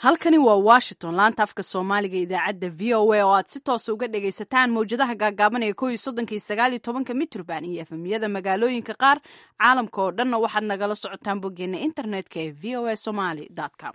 halkani waa washington laanta afka soomaaliga idaacadda v o a oo aad si toosa uga dhagaysataan mawjadaha gaagaaban ee ko iyo soddonka iyo sagaal iyo tobanka mitrban iyo efemyada magaalooyinka qaar caalamka oo dhanna waxaad nagala socotaan boggeena internetka ee v o a somaly com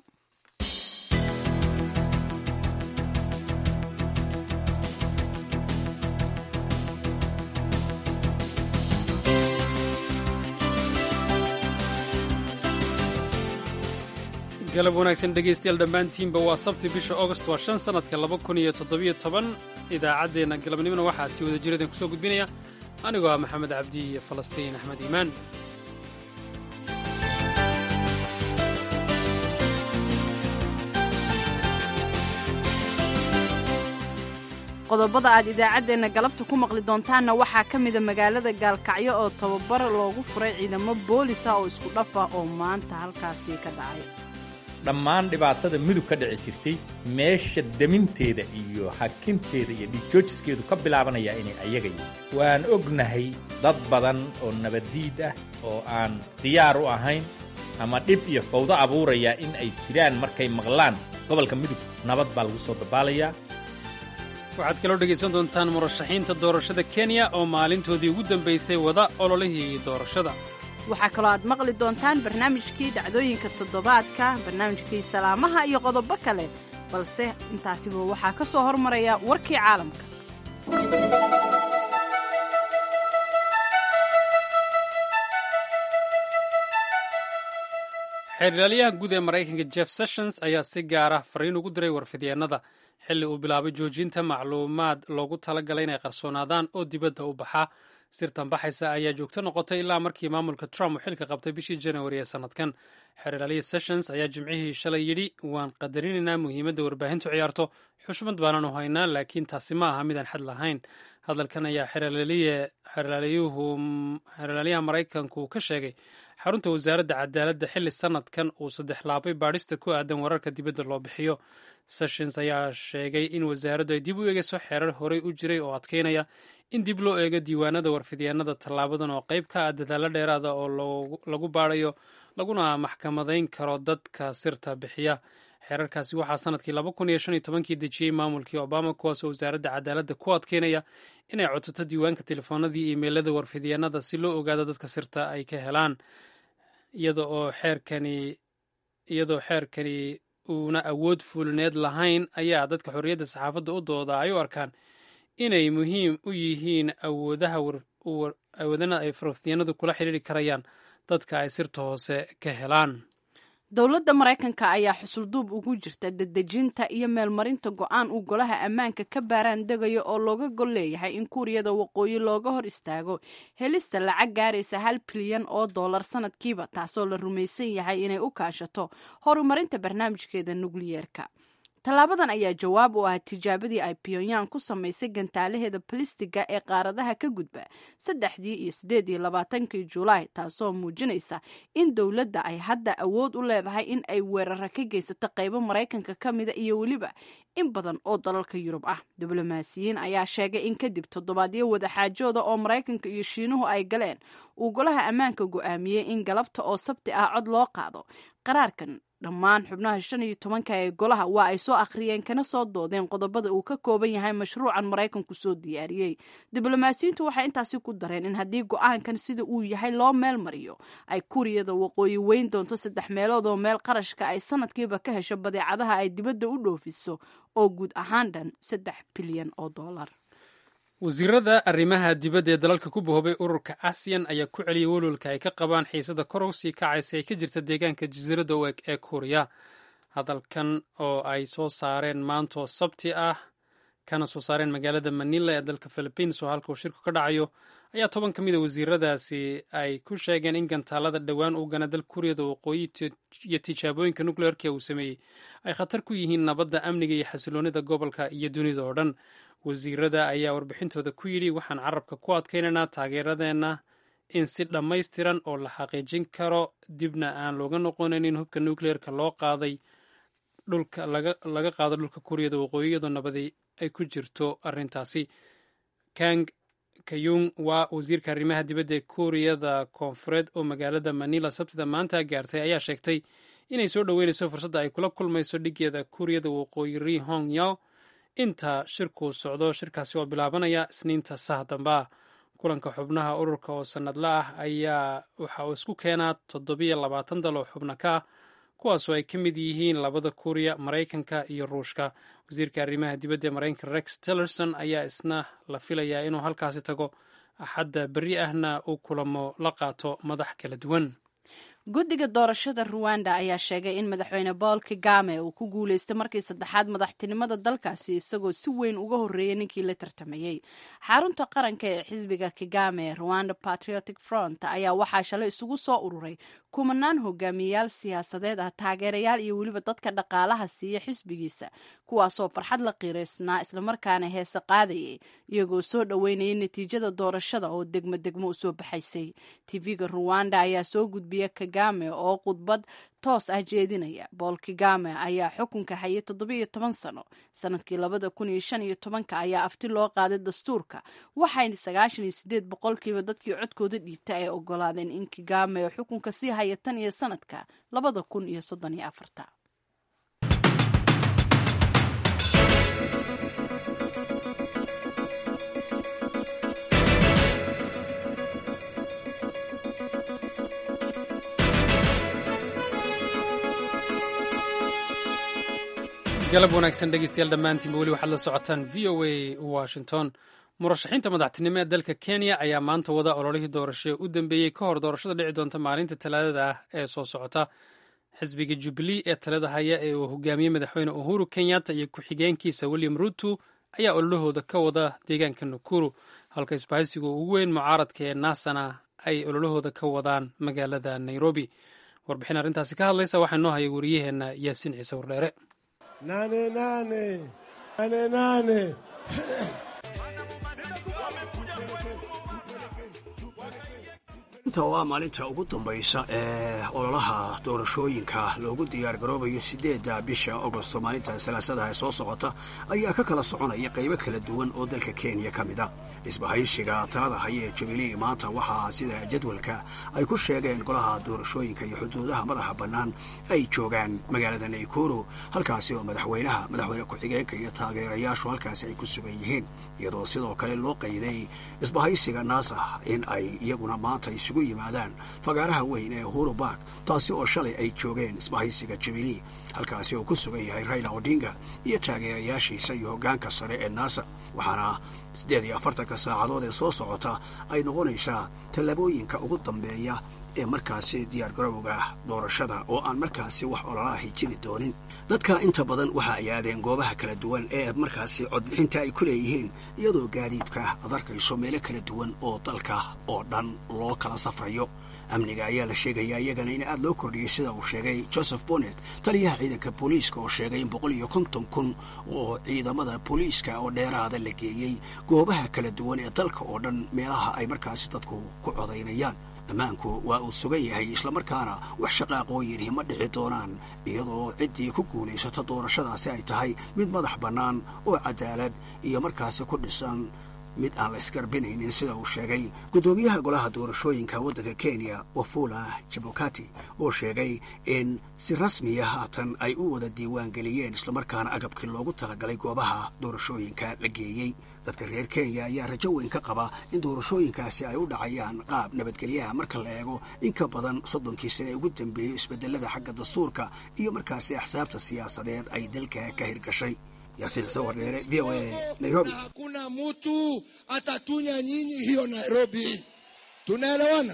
galab wanaagsan dhegaystayaal dhammaantiinba waa sabti bisha augost waa shan sannadka laba kun iyo toddobiyo toban idaacaddeenna galabnimona waxaa sii wada jiradan kusoo gudbinaya anigoo ah maxamed cabdi iyo falastiin axmed iimaan qodobada aad idaacaddeenna galabta ku maqli doontaanna waxaa ka mida magaalada gaalkacyo oo tababar loogu furay ciidamo boolisa oo isku dhafa oo maanta halkaasii ka dhacay dhammaan dhibaatada mudug ka dhici jirtay meesha deminteeda iyo hakinteeda iyo dhiigjoojiskeedu ka bilaabanaya inay ayaga yihin waan ognahay dad badan oo nabaddiid ah oo aan diyaar u ahayn ama dhib iyo fawdo abuuraya in ay jiraan markay maqlaan gobolka mudug nabad baa lagu soo dabaalayaa waxaad kaloo dhegaysan doontaan murashaxiinta doorashada kenya oo maalintoodii ugu dambaysay wada ololihii doorashada waxaa kaloo aad maqli doontaan barnaamijkii dhacdooyinka toddobaadka barnaamijkii salaamaha iyo qodobo kale balse intaasiba waxaa ka soo hormaraya warkii caalamka xeerlaaliyaha guud ee maraykanka jeff sessions ayaa si gaara fariin ugu diray warfidyeennada xilli uu bilaabay joojinta macluumaad loogu talagalay inay qarsoonaadaan oo dibadda u baxa sirtan baxaysa ayaa joogto noqotay ilaa markii maamulka trump uu xilka qabtay bishii januari ee sannadkan xeerlaaliya sessions ayaa jimcihii shalay yidhi waan qadarinaynaa muhiimadda warbaahintu ciyaarto xushmad baananu haynaa laakiin taasi ma aha midaan xad lahayn hadalkan ayaa xeerlaaliyaha maraykanku ka sheegay xarunta wasaaradda cadaaladda xilli sannadkan uu saddex laabay baadhista ku aadan wararka dibadda loo bixiyo sessions ayaa sheegay in wasaaraddu ay dib u eegayso xeerar horey u jiray oo adkeynaya in dib loo eego diiwaanada warfidyaenada tallaabadan oo qayb ka ah dadaalo dheeraada oo lagu baadhayo laguna maxkamadayn karo dadka sirta bixiya xeerarkaasi waxaa sanadkii laba kun iyo shan iyo tobankii dejiyey maamulkii obama kuwaasoo wasaaradda cadaaladda ku adkeynaya inay codsato diiwaanka telefoonadii imeilada warfidyaenada si loo ogaado dadka sirta ay ka helaan iyada oo xeerkani iyadoo xeerkani uuna awood fulineed lahayn ayaa dadka xorriyadda saxaafadda u dooda ay u arkaan inay muhiim u yihiin awoodaha awoodana ay faraftiyanadu kula xidhiiri karayaan dadka ay sirta hoose ka helaan dowladda maraykanka ayaa xusulduub ugu jirta dedejinta iyo meelmarinta go-aan uu golaha ammaanka ka baaraan degayo oo looga gol leeyahay in kuuriyada waqooyi looga hor istaago helista lacag gaaraysa hal bilyan oo dollar sanadkiiba taasoo la rumaysan yahay inay u kaashato horumarinta barnaamijkeeda nukliyeerka tallaabadan ayaa jawaab u ah tijaabadii ay pyongyang ku samaysay gantaalaheeda balistiga ee qaaradaha ka gudba saddexdii iyo siddeed iyo labaatankii julaay taasoo muujinaysa in dowladda ay hadda awood u leedahay in ay weerara ka geysato qaybo maraykanka ka mida iyo weliba in badan oo dalalka yurub ah diblomaasiyiin ayaa sheegay in kadib toddobaadyo wadaxaajooda oo maraykanka iyo shiinuhu ay galeen uu golaha ammaanka go'aamiyey in galabta oo sabti ah cod loo qaado qaraarkan dhammaan xubnaha shan iyo tobanka ee golaha waa ay soo akhriyeen kana soo doodeen qodobada uu ka kooban yahay mashruucan maraykanku soo diyaariyey diblomaasiyiintu waxay intaasi ku dareen in haddii go-aankan sida uu yahay loo meel mariyo ay kuuriyada waqooyi weyn doonto saddex meelood oo meel qarashka ay sanadkiiba ka hesho badeecadaha ay dibadda u dhoofiso oo guud ahaan dhan saddex bilyan oo dollar wasiirada arrimaha dibadda ee dalalka ku bahoobay ururka asiyan ayaa ku celiyay welwalka ay ka qabaan xiisada kor u sii kacaysa ee ka jirta deegaanka jasiiradda u eg ee kuuriya hadalkan oo ay soo saareen maantoo sabti ah kana soo saareen magaalada manila ee dalka philibiins oo halka uu shirku ka dhacayo ayaa toban ka mida wasiiradaasi ay ku sheegeen in gantaalada dhowaan uu gana dal kuuriyada waqooyi iyo tijaabooyinka nukleerka uu sameeyey ay khatar ku yihiin nabadda amniga iyo xasiloonida gobolka iyo dunida oo dhan wasiirada ayaa warbixintooda ku yidhi waxaan carabka ku adkaynaynaa taageeradeenna in si dhammaystiran oo la xaqiijin karo dibna aan looga noqonayn hubka nukleerka loo qaaday dhulka laga qaado dhulka kuuriyada waqooyi iyadoo nabadi ay ku jirto arrintaasi kang kayung waa wasiirka arrimaha dibadda ee kuuriyada koonfureed oo magaalada manila sabtida maanta gaartay ayaa sheegtay inay soo dhoweynayso fursadda ay kula kulmayso dhigeeda kuuriyada waqooyi ri hong yao inta shirkuu socdo shirkaasi oo bilaabanaya isniinta saha damba kulanka xubnaha ururka oo sanadla ah ayaa waxa uu isku keenaa toddobiyo labaatan dal oo xubno ka ah kuwaasoo ay ka mid yihiin labada kuuriya maraykanka iyo ruushka wasiirka arrimaha dibadda ee maraykanka rex tillerson ayaa isna la filayaa inuu halkaasi tago axadda berri ahna uu kulamo la qaato madax kala duwan guddiga doorashada ruwanda ayaa sheegay in madaxweyne paul kagame uu ku guuleystay markii saddexaad madaxtinimada dalkaasi isagoo si weyn uga horreeyay ninkii la tartamayey xarunta qaranka ee xisbiga kagame rwanda patriotic front ayaa waxaa shalay isugu soo ururay kumanaan hogaamiyayaal siyaasadeed ah taageerayaal iyo weliba dadka dhaqaalaha siiya xisbigiisa kuwaasoo farxad la qiiraysnaa islamarkaana heese qaadayay iyagoo soo dhoweynayay natiijada doorashada oo degmo degmo u soo baxaysay tv-ga ruwanda ayaa soo gudbiya kagame oo khudbad toos ah jeedinaya bool kagame ayaa xukunka hayay toddobiiyo toban sano sanadkii labada kun iyo shan iyo tobanka ayaa afti loo qaaday dastuurka waxayna sagaashan iyo sideed boqolkiiba dadkii codkooda dhiibta ay ogolaadeen in kagame xukunka sii haya tan iyo sanadka labada kun iyo soddon iyo afarta galab wanaagsan dhegeystayaal dhammaantiinba weli waxaad la socotaan v o a washington murashaxiinta madaxtinimo ee dalka kenya ayaa maanta wada ololihii doorasho ee u dambeeyey ka hor doorashada dhici doonta maalinta talaadada ah ee soo socota xisbiga jubilee ee talada haya ee uu hogaamiyey madaxweyne uhuru kenyatta iyo ku-xigeenkiisa william ruto ayaa ololahooda ka wada deegaanka nakuru halka isbahaysiga ugu weyn mucaaradka ee naasana ay ololahooda ka wadaan magaalada nairobi warbixin arrintaasi ka hadlaysa waxaa noo haya wariyaheenna yaasiin ciise wardheere nane nane nane nane inta oo ah maalinta ugu dambaysa ee ololaha doorashooyinka loogu diyaar garoobayo siddeedda bisha agosto maalinta salaasadaha ee soo socota ayaa ka kala soconaya qaybo kala duwan oo dalka kenya ka mid a dhisbahaysiga talada haya ee jubilee maanta waxaa sida jadwalka ay ku sheegeen golaha doorashooyinka iyo xuduudaha madaxa bannaan ay joogaan magaalada naykuru halkaasi oo madaxweynaha madaxweyne ku-xigeenka iyo taageerayaashu halkaasi ay ku sugan yihiin iyadoo sidoo kale loo qayday isbahaysiga naasa in ay iyaguna maanta isugu yimaadaan fagaaraha weyn ee uhuru bark taasi oo shalay ay joogeen isbahaysiga jubilee halkaasi oo ku sugan yahay raila odinga iyo taageerayaashiisa iyo hoggaanka sare ee naasa waxaana siddeed iyo afartanka saacadood ee soo socota ay noqonaysaa tallaabooyinka ugu dambeeya ee markaasi diyaargarowga doorashada oo aan markaasi wax ololaahi jiri doonin dadka inta badan waxa ay aadeen goobaha kala duwan ee markaasi codbixinta ay ku leeyihiin iyadoo gaadiidka ad arkayso meelo kala duwan oo dalka oo dhan loo kala safrayo amniga ayaa la sheegayaa iyagana in aad loo kordhiyey sida uu sheegay joseph bonnet taliyaha ciidanka booliiska oo sheegay in boqol iyo konton kun oo ciidamada booliiska oo dheeraada la geeyey goobaha kala duwan ee dalka oo dhan meelaha ay markaasi dadku ku codaynayaan ammaanku waa uu sugan yahay islamarkaana wax shaqaaqooyinhi ma dhici doonaan iyadoo ciddii ku guulaysata doorashadaasi ay tahay mid madax bannaan oo cadaalad iyo markaasi ku dhisan mid aan la isgarbinaynin sida uu sheegay guddoomiyaha golaha doorashooyinka waddanka kenya wafula jabokati oo sheegay in si rasmiya haatan ay u wada diiwaan geliyeen islamarkaana agabkii loogu talagalay goobaha doorashooyinka la geeyey dadka reer kenya ayaa rajo weyn ka qaba in doorashooyinkaasi ay u dhacayaan qaab nabadgelyaha marka la eego in ka badan soddonkii sane ee ugu dambeeyey isbedelada xagga dastuurka iyo markaasi axsaabta siyaasadeed ay dalka ka hirgashay yaasiin ciise wardheere v o a nairobi na hakuna mutu atatunya nyinyi hiyo Nairobi. Tunaelewana?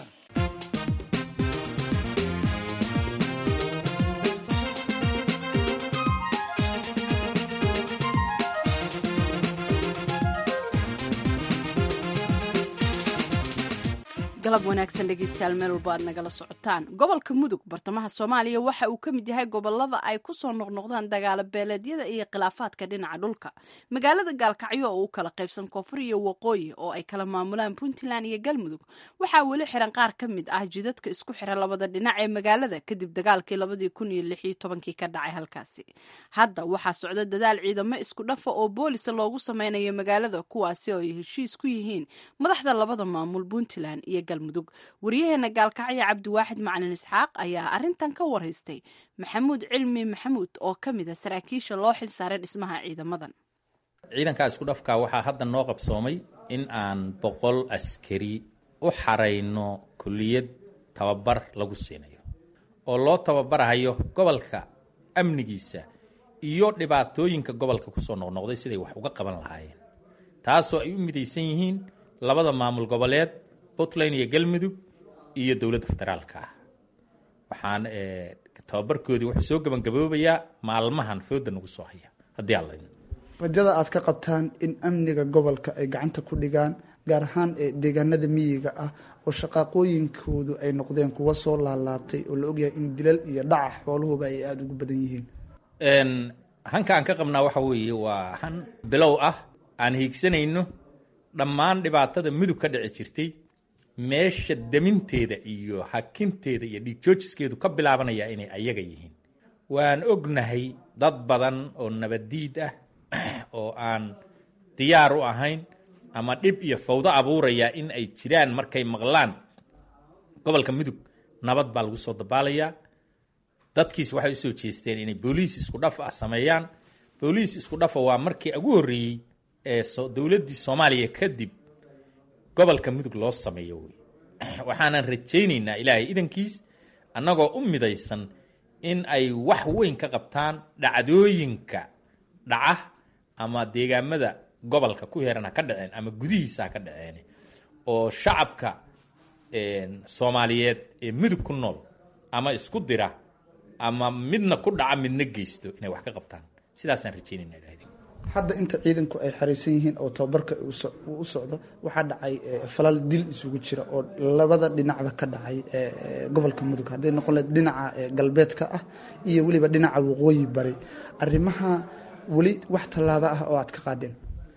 galab wanaagsan dhegeystayaal meel walba aad nagala socotaan gobolka mudug bartamaha soomaaliya waxa uu ka mid yahay gobolada ay ku soo noqnoqdaan dagaalo beeleedyada iyo khilaafaadka dhinaca dhulka magaalada gaalkacyo oo u kala qaybsan koonfur iyo waqooyi oo ay kala maamulaan puntland iyo galmudug waxaa weli xiran qaar ka mid ah jidadka isku xira labada dhinac ee magaalada kadib dagaalkii labadii kun iyo lix iyo tobankii ka dhacay halkaasi hadda waxaa socda dadaal ciidamo isku dhafa oo boolisa loogu sameynayo magaalada kuwaasi oo ay heshiis ku yihiin madaxda labada maamul puntland iyo galmudug galmudug waryaheena gaalkacyo cabdiwaaxid macalin isxaaq ayaa arintan ka waraystay maxamuud cilmi maxamuud oo ka mid a saraakiisha loo xil saaray dhismaha ciidamadan ciidankaa isku dhafkaa waxaa hadda noo qabsoomay in aan boqol askari u xarayno kulliyad tababar lagu siinayo oo loo tababarahayo gobolka amnigiisa iyo dhibaatooyinka gobolka kusoo noqnoqday siday wax uga qaban lahaayeen taasoo ay u midaysan yihiin labada maamul goboleed puntland iyo galmudug iyo dowladda federaalka ah waxaan tababarkoodii wuxuu soo gabangaboobayaa maalmahan fooda nagu soo haya haddii alla rajada aad ka qabtaan in amniga gobolka ay gacanta ku dhigaan gaar ahaan deegaanada miyiga ah oo shaqaaqooyinkoodu ay noqdeen kuwa soo laalaabtay oo la ogyahay in dilal iyo dhaca xooluhuba ay aada ugu badan yihiin hanka aan ka qabnaa waxa weeye waa han bilow ah aan hiigsanayno dhammaan dhibaatada mudug ka dhici jirtay meesha deminteeda iyo hakinteeda iyo dhiigjoojiskeedu ka bilaabanaya inay ayaga yihiin waan ognahay dad badan oo nabaddiid ah oo aan diyaar u ahayn ama dhib iyo fawdo abuuraya in ay jiraan markay maqlaan gobolka mudug nabad baa lagu soo dabaalayaa dadkiis waxay usoo jeesteen inay booliis isku dhaf ah sameeyaan booliis isku dhafa waa markii ugu horreeyey ee dowladdii soomaaliya kadib gobolka mudug loo sameeyo wey waxaanan rajaynaynaa ilaahay idankiis annagoo u midaysan in ay wax weyn ka qabtaan dhacdooyinka dhaca ama deegaamada gobolka ku heeran ha ka dhaceen ama gudihiisa ha ka dhaceen oo shacabka soomaaliyeed ee mudug ku nool ama isku dira ama midna ku dhaca midna geysto inay wax ka qabtaan sidaasaan rajaynayna ilahay hadda inta ciidanku ay xariisan yihiin oo tababarka uu u socdo waxaa dhacay falal dil isugu jira oo labada dhinacba ka dhacay gobolka mudug hadday noqon lahed dhinaca galbeedka ah iyo weliba dhinaca waqooyi bari arrimaha weli wax tallaabo ah oo aad ka qaadeen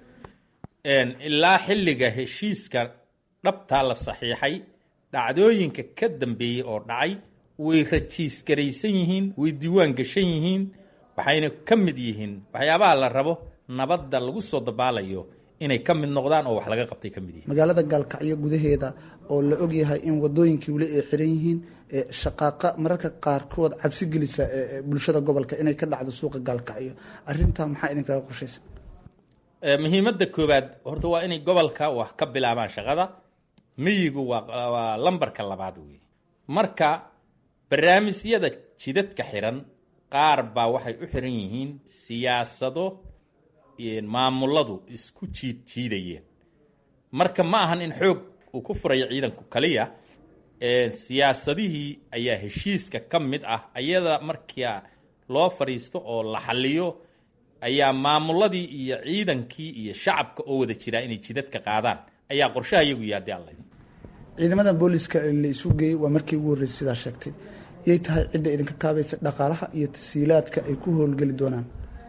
ilaa xilliga heshiiska dhabtaa la saxiixay dhacdooyinka ka dambeeyey oo dhacay way rajiisgaraysan yihiin way diiwaan gashan yihiin waxayna ka mid yihiin waxyaabaha la rabo nabadda lagu soo dabaalayo inay ka mid noqdaan oo wax laga qabtay ka mid yihiin magaalada gaalkacyo gudaheeda oo la ogyahay in wadooyinkii weli ay xiran yihiin shaqaaqa mararka qaarkood cabsi gelisa bulshada gobolka inay ka dhacdo suuqa gaalkacyo arintaa maxaa idinkaga qorshaysa muhiimadda koowaad horta waa inay gobolka wax ka bilaabaan shaqada miyigu waa lambarka labaad wey marka barnaamijyada jidadka xiran qaar baa waxay u xiran yihiin siyaasado maamuladu isku jiid jiidayeen marka ma ahan in xoog uu ku furayo ciidanku kaliya siyaasadihii ayaa heshiiska ka mid ah ayada markia loo fadhiisto oo la xaliyo ayaa maamuladii iyo ciidankii iyo shacabka oo wada jiraa inay jidadka qaadaan ayaa qorshaha iyagu yahay haddii alla ciidamada booliska la isu geeyey waa markii ugu horreysay sidaa sheegtay yay tahay cidda idinka kaabaysa dhaqaalaha iyo tasiilaadka ay ku howlgeli doonaan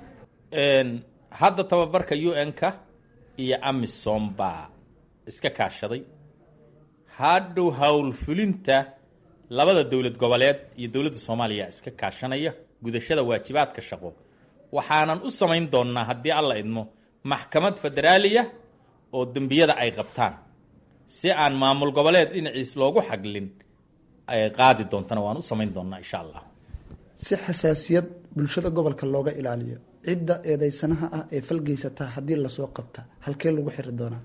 hadda tababarka u n-ka iyo amisom baa iska kaashaday hadhow howlfulinta labada dowlad goboleed iyo dowladda soomaaliya iska kaashanaya gudashada waajibaadka shaqo waxaanan u samayn doonnaa haddii alla idmo maxkamad federaaliya oo dembiyada ay qabtaan si aan maamul goboleed dhinaciis loogu xaglin ay qaadi doontana waan u samayn doonnaa insha allah si xasaasiyad bulshada gobolka looga ilaaliyo cidda eedeysanaha ah ee falgeysataa haddii lasoo qabta halkee lagu xiri doonaa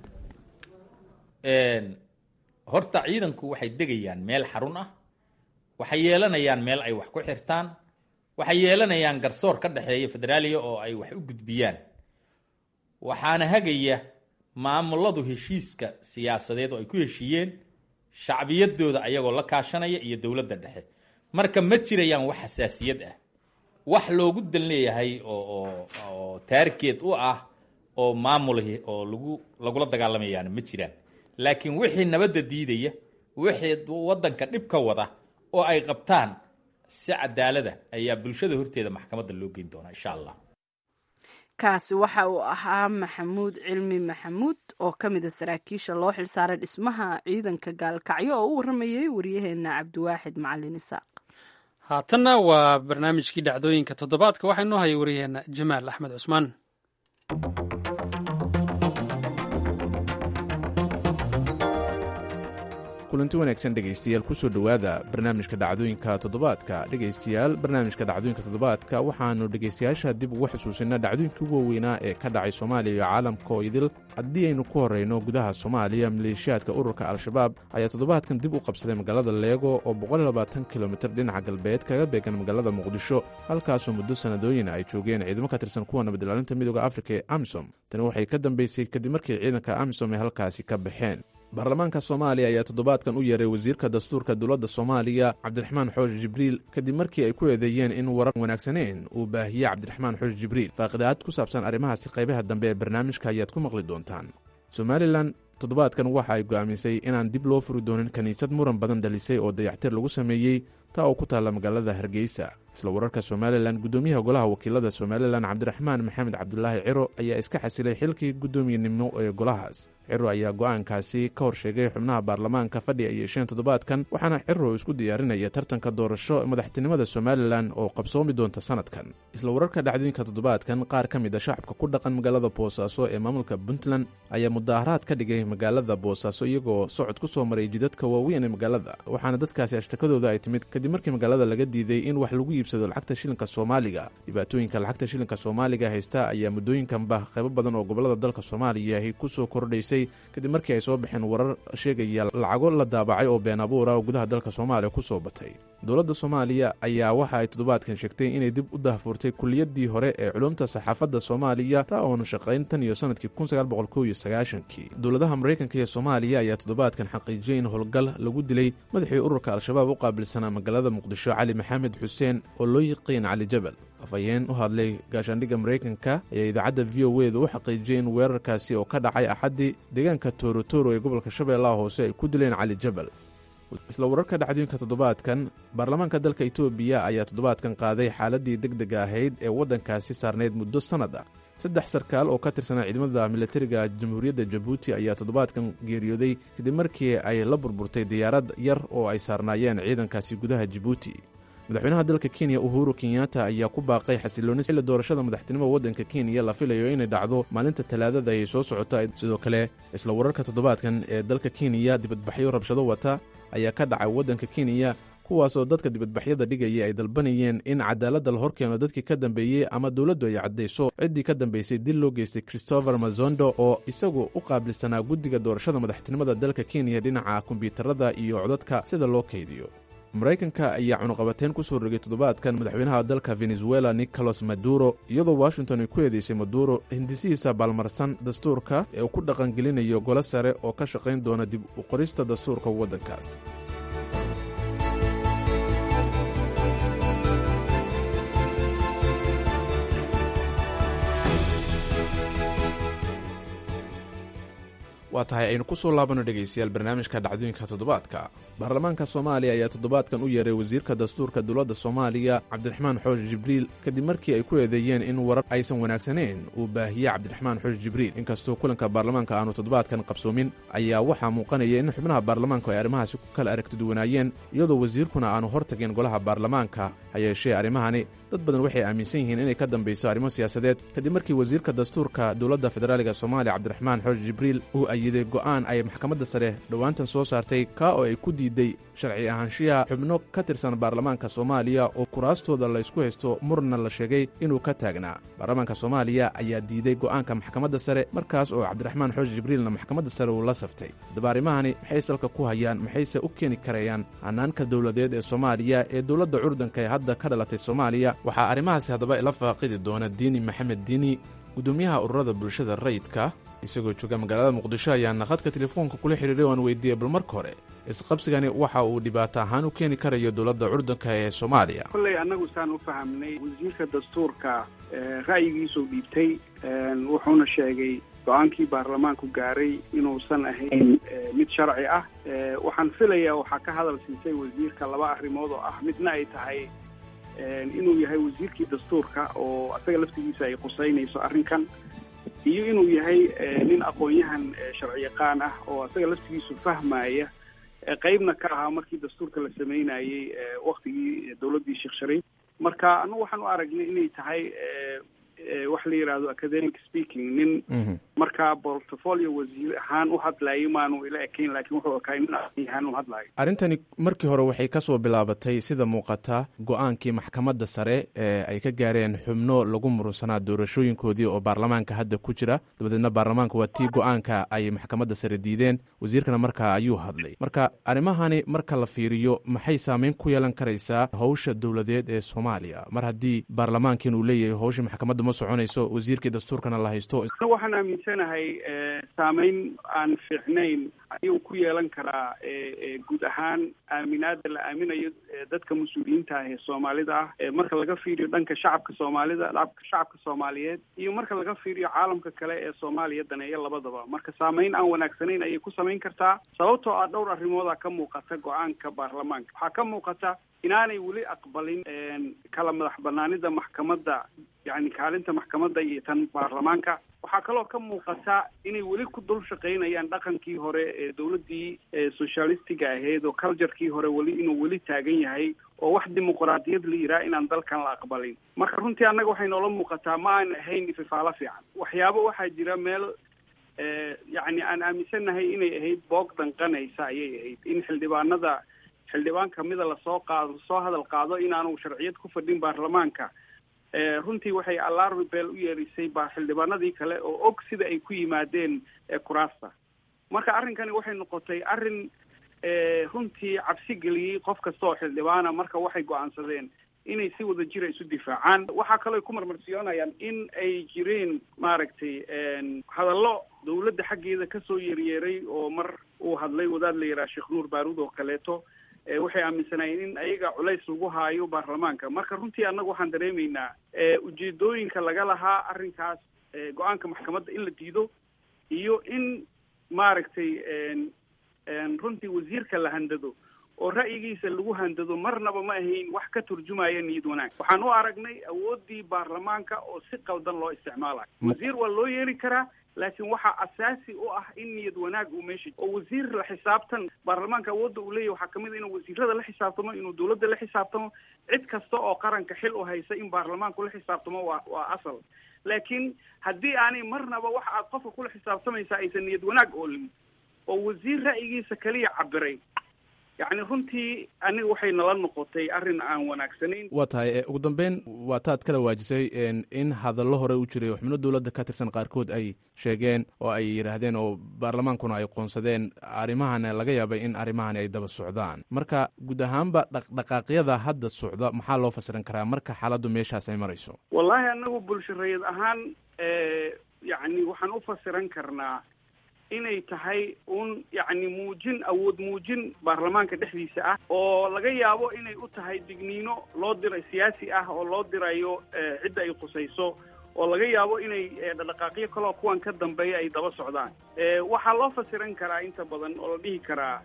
horta ciidanku waxay degayaan meel xarun ah waxay yeelanayaan meel ay wax ku xirtaan waxay yeelanayaan garsoor ka dhexeeya federaaliya oo ay wax u gudbiyaan waxaana hagaya maamuladu heshiiska siyaasadeed oo ay ku heshiiyeen shacbiyadooda ayagoo la kaashanaya iyo dowladda dhexe marka ma jirayaan wax xasaasiyad ah wax loogu dan leeyahay oo oo taarikeed u ah oo maamulahi oo lagu lagula dagaalamayaan ma jiraan laakiin wixii nabadda diidaya wixii waddanka dhib ka wada oo ay qabtaan si cadaalada ayaa bulshada horteeda maxkamadda loo geyn doonaa insha allah kaasi waxa uu ahaa maxamuud cilmi maxamuud oo ka mid a saraakiisha loo xilsaaray dhismaha ciidanka gaalkacyo oo u waramayay waryaheena cabdiwaaxid macalin isaaq haatanna waa barnaamijkii dhacdooyinka toddobaadka waxaa inoo hayay waryaheena jamaal axmed cusmaan kulanti wanaagsan dhegaystayaal kusoo dhowaada barnaamijka dhacdooyinka toddobaadka dhegaystayaal barnaamijka dhacdooyinka toddobaadka waxaannu dhegaystayaasha dib ugu xusuusinaa dhacdooyinkii ugu waaweynaa ee ka dhacay soomaaliya iyo caalamka oo idil haddii aynu ku horrayno gudaha soomaaliya maleeshiyaadka ururka al-shabaab ayaa toddobaadkan dib u qabsaday magaalada leego oo boqolyabaatan kilomitir dhinaca galbeed kaga beegan magaalada muqdisho halkaasoo muddo sannadooyin ay joogeen ciidamo ka tirsan kuwa nabadilaalinta midooda afrika ee amisom tani waxay ka dambeysay kadib markii ciidanka amisom ay halkaasi ka baxeen baarlamaanka soomaaliya ayaa toddobaadkan u yeeray wasiirka dastuurka dowladda soomaaliya cabdiraxmaan xoosh jibriil kadib markii ay ku eedeeyeen in warar wanaagsaneen uu baahiyey cabdiraxmaan xoosh jibriil faaqidaad ku saabsan arrimahaasi qaybaha dambe ee barnaamijka ayaad ku maqli doontaan somalilan toddobaadkan waxa ay go'aamisay inaan dib loo furi doonin kiniisad muran badan dhalisay oo dayactir lagu sameeyey taa oo ku taalla magaalada hargeysa isla wararka somalilan guddoomiyaha golaha wakiilada somalilan cabdiraxmaan maxamed cabdulaahi ciro ayaa iska xasilay xilkii guddoomiyenimo ee golahaas ciro ayaa go'aankaasi ka hor sheegay xubnaha baarlamaanka fadhi ay yeesheen toddobaadkan waxaana ciro isku diyaarinaya tartanka doorasho madaxtinimada somalilan oo qabsoomi doonta sanadkan isla wararka dhacdooyinka toddobaadkan qaar ka mid a shacabka ku dhaqan magaalada boosaaso ee maamulka puntland ayaa mudaaharaad ka dhigay magaalada boosaaso iyagoo socod ku soo maray jidadka waaweyn ee magaalada waxaana dadkaasi ashtakadooda ay timid kadib markii magaalada laga diiday in wax lagu iibsado lacagta shilinka soomaaliga dhibaatooyinka lacagta shilinka soomaaliga haysta ayaa muddooyinkanba qaybo badan oo gobolada dalka soomaaliya ahy ku soo kordhaysay kadib markii ay soo baxeen warar sheegaya lacago la daabacay oo been abuura oo gudaha dalka soomaaliya ku soo batay dowladda soomaaliya ayaa waxa ay toddobaadkan sheegtay inay dib u dahfurtay kuliyaddii hore ee culumta saxaafadda soomaaliya taa oona shaqayn tan iyo sanadkii kii dowladaha maraykanka iyo soomaaliya ayaa toddobaadkan xaqiijiyey in howlgal lagu dilay madaxii ururka al-shabaab u qaabilsanaa magaalada muqdisho cali maxamed xuseen oo loo yiqiin cali jabal afhayeen u hadlay gaashaandhigga maraykanka ayaa idaacadda v o e da u xaqiijiyey in weerarkaasi oo ka dhacay axaddii deegaanka toorotoro ee gobolka shabeellaha hoose ay ku dileen cali jabal isla wararka dhacdooyinka toddobaadkan baarlamaanka dalka etoobiya ayaa toddobaadkan qaaday xaaladdii deg dega ahayd ee waddankaasi saarnayd muddo sannad ah saddex sarkaal oo ka tirsanaa ciidamada militariga jamhuuriyadda jabuuti ayaa toddobaadkan geeriyooday kadib markii ay la burburtay diyaarad yar oo ay saarnaayeen ciidankaasi gudaha jabuuti madaxweynaha dalka kenya uhuru kenyatta ayaa ku baaqay xasilooni xilli doorashada madaxtinimada waddanka kenya la filayo inay dhacdo maalinta talaadada ay soo socota sidoo kale isla wararka toddobaadkan ee dalka kenya dibadbaxyo rabshado wata ayaa ka dhacay waddanka kenya kuwaasoo dadka dibadbaxyada dhigaya ay dalbanayeen in cadaaladda la horkeeno dadkii ka dambeeyey ama dowladdu ay caddayso ciddii ka dambeysay dil loo geystay christopher mazondo oo isagu u qaabilsanaa guddiga doorashada madaxtinimada dalka kenya dhinaca kombyuutarada iyo codadka sida loo kaydiyo maraykanka ayaa cunuqabateyn ku soo rogay toddobaadkan madaxweynaha dalka venezuela nicolas maduro iyadoo washington ay ku eedeysay maduro hindisihiisa baalmarsan dastuurka ee uu ku dhaqangelinayo golo sare oo ka shaqayn doona dib u qorista dastuurka waddankaas waa tahay aynu ku soo laabano dhegaystayaal barnaamijka dhacdooyinka toddobaadka baarlamaanka soomaaliya ayaa toddobaadkan u yeeray wasiirka dastuurka dowladda soomaaliya cabdiraxmaan xoosh jibriil kadib markii ay ku eedeeyeen in warar aysan wanaagsaneyn uu baahiyey cabdiraxmaan xoosh jibriil inkastoo kulanka baarlamaanka aanu toddobaadkan qabsoomin ayaa waxaa muuqanaya in xubnaha baarlamaanku ay arrimahaasi ku kala aragtiduwanaayeen iyadoo wasiirkuna aanu hortagin golaha baarlamaanka ha yeeshee arrimahani dad badan waxay aaminsan yihiin inay ka dambayso arrimo siyaasadeed kadib markii wasiirka dastuurka dowladda federaaliga soomaaliya cabdiraxmaan xoosh jibriil uu ayiday go'aan ay maxkamadda sare dhowaantan soo saartay kaa oo ay ku diiday sharci ahaanshiyaha xubno ka tirsan baarlamaanka soomaaliya oo kuraastooda laysku haysto murna la sheegay inuu ka taagnaa baarlamaanka soomaaliya ayaa diiday go'aanka maxkamadda sare markaas oo cabdiraxmaan xoosh jibriilna maxkamadda sare uu la saftay haddaba arrimahani maxay salka ku hayaan maxayse u keeni karayaan hanaanka dowladeed ee soomaaliya ee dowladda curdanka ee hadda ka dhalatay soomaaliya waxaa arrimahaasi haddaba ila faaqidi doona diini maxamed diini guddoomiyaha ururada bulshada rayidka isagoo jooga magaalada muqdisho ayaana khadka telefoonka kula xiriiray oo aan weydiiyey bal marka hore isqabsigani waxa uu dhibaato ahaan u keeni karayo dowladda curdanka ee soomaaliya kolley annagu saan u fahamnay wasiirka dastuurka ra'yigiisuu dhiibtay wuxuuna sheegay go-aankii baarlamaanku gaaray inuusan ahayn mid sharci ah waxaan filayaa waxaa ka hadal siisay wasiirka laba arrimood oo ah midna ay tahay inuu yahay wasiirkii dastuurka oo asaga laftigiisa ay qusaynayso arrinkan iyo inuu yahay nin aqoon-yahan sharci yaqaan ah oo asaga laftigiisu fahmaya qeybna ka ahaa markii dastuurka la sameynayey waktigii dowladdii sheekh shariif marka anagu waxaan u aragnay inay tahay wax la yidhaahdo academic speaking nin markaa portfolio wasiir ahaan u hadlayay maanu ila ekayn laakiin wuxuu ekaa nin ahaan u hadlayo arrintani markii hore waxay ka soo bilaabatay sida muuqata go-aankii maxkamadda sare ee ay ka gaareen xubno lagu murunsanaa doorashooyinkoodii oo baarlamaanka hadda ku jira dabadeedna baarlamaanka waa tii go-aanka ay maxkamadda sare diideen wasiirkana markaa ayuu hadlay marka arrimahani marka la fiiriyo maxay saameyn ku yeelan karaysaa howsha dowladeed ee soomaaliya mar haddii baarlamaankiin uu leeyahay howsha maxkamadda ma soconayso wasiirkii dastuurkana la haysto waxaan aaminsanahay saameyn aan fiicnayn ayuu ku yeelan karaa guud ahaan aaminaada la aaminayo dadka mas-uuliyiinta ah ee soomaalida ah marka laga fiiriyo dhanka shacabka soomaalida shacabka soomaaliyeed iyo marka laga fiiriyo caalamka kale ee soomaaliya daneeya labadaba marka saameyn aan wanaagsanayn ayay ku samayn kartaa sababtoo ah dhowr arrimooda ka muuqata go-aanka baarlamaanka waxaa ka muuqata inaanay weli aqbalin kala madax banaanida maxkamadda yani kaalinta maxkamadda iyo tan baarlamaanka waxaa kaloo ka muuqata inay weli ku dul shaqaynayaan dhaqankii hore ee dowladdii socialistiga ahayd oo culturekii hore weli inuu weli taagan yahay oo wax dimuqraadiyad la yidhaha inaan dalkan la aqbalin marka runtii annaga waxay noola muuqataa ma aan ahayn ififaalo fiican waxyaabo waxaa jira meel yacni aan aaminsannahay inay ahayd boog danqanaysa ayay ahayd in xildhibaanada xildhibaan kamida lasoo qaado soo hadal qaado inaanu sharciyad ku fadhin baarlamaanka runtii waxay alarmi beel u yeerisay ba xildhibaanadii kale oo og sida ay ku yimaadeen kuraasta marka arrinkani waxay noqotay arrin runtii cabsi geliyey qof kasta oo xildhibaana marka waxay go-aansadeen inay si wada jira isu difaacaan waxaa kaloo ay ku marmarsiyoonayaan in ay jireen maaragtay hadallo dawladda xaggeeda kasoo yeryeeray oo mar uu hadlay wadaad la yidhaha sheekh nuur baaruud oo kaleeto waxay aaminsanaayeen in ayaga culays lagu haayo baarlamaanka marka runtii annaga waxaan dareemaynaa ujeedooyinka laga lahaa arrinkaas go-aanka maxkamadda in la diido iyo in maaragtay runtii wasiirka la handado oo ra'yigiisa lagu handado marnaba ma ahayn wax ka turjumaya niyad wanaag waxaan u aragnay awooddii baarlamaanka oo si qaldan loo isticmaalayo wasiir waa loo yeeli karaa laakiin waxaa asaasi u ah in niyad wanaag uu meesha oo wasiir la xisaabtan baarlamaanka awoodda uu leeyahy waxaa kamid a inuu wasiirada la xisaabtamo inuu dawladda la xisaabtamo cid kasta oo qaranka xil u haysa in baarlamaanku la xisaabtamo waa waa asal laakiin haddii aanay marnaba waxa aad qofka kula xisaabtamaysaa aysan niyad wanaag oolin oo wasiir ra'yigiisa kaliya cabiray yacni runtii aniga waxay nala noqotay arrin aan wanaagsanayn waa tahay ugu dambeyn waa taad kala waajisay in hadallo hore u jiray oo xubno dowladda ka tirsan qaarkood ay sheegeen oo ay yidhaahdeen oo baarlamaankuna ay qoonsadeen arrimahana laga yaabay in arrimahani ay daba socdaan marka guud ahaanba dhaqdhaqaaqyada hadda socda maxaa loo fasiran karaa marka xaaladdu meeshaas ay marayso wallahi anagu bulshareed ahaan yacni waxaan u fasiran karnaa inay tahay un yacni muujin awood muujin baarlamaanka dhexdiisa ah oo laga yaabo inay u tahay digniino loo diray siyaasi ah oo loo dirayo cidda ay qusayso oo laga yaabo inay dhaqdhaqaaqyo kaloo kuwan ka dambeeya ay daba socdaan waxaa loo fasiran karaa inta badan oo la dhihi karaa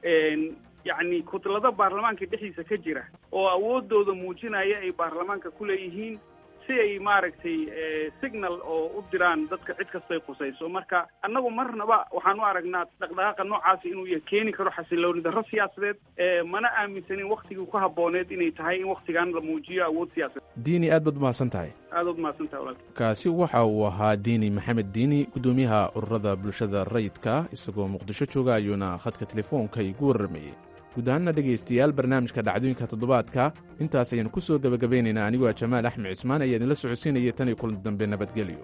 yacni kudlada baarlamaanka dhexdiisa ka jira oo awoodooda muujinaya ay baarlamaanka ku leeyihiin si ay maaragtay signal oo u diraan dadka cid kastay qusayso marka annagu marnaba waxaan u aragnaa dhaqdhaqaaqa noocaasi inuu ya keeni karo xasilooni darro siyaasadeed mana aaminsanin waktigii ku habbooneed inay tahay in waktigan la muujiyo awood siyaasadeed diini aad baad umahadsan tahay aad baad umahadsan tahay walaalka kaasi waxa uu ahaa diini maxamed diini guddoomiyaha ururada bulshada rayidka isagoo muqdisho jooga ayuuna khadka telefoonka igu warramayey guud ahaanna dhegaystayaal barnaamijka dhacdooyinka toddobaadka intaas ayaynu ku soo gebagabeynaynaa anigoo ah jamaal axmed cismaan ayaa idinla socodsiinaya tan iyo kulan dambe nabadgelyo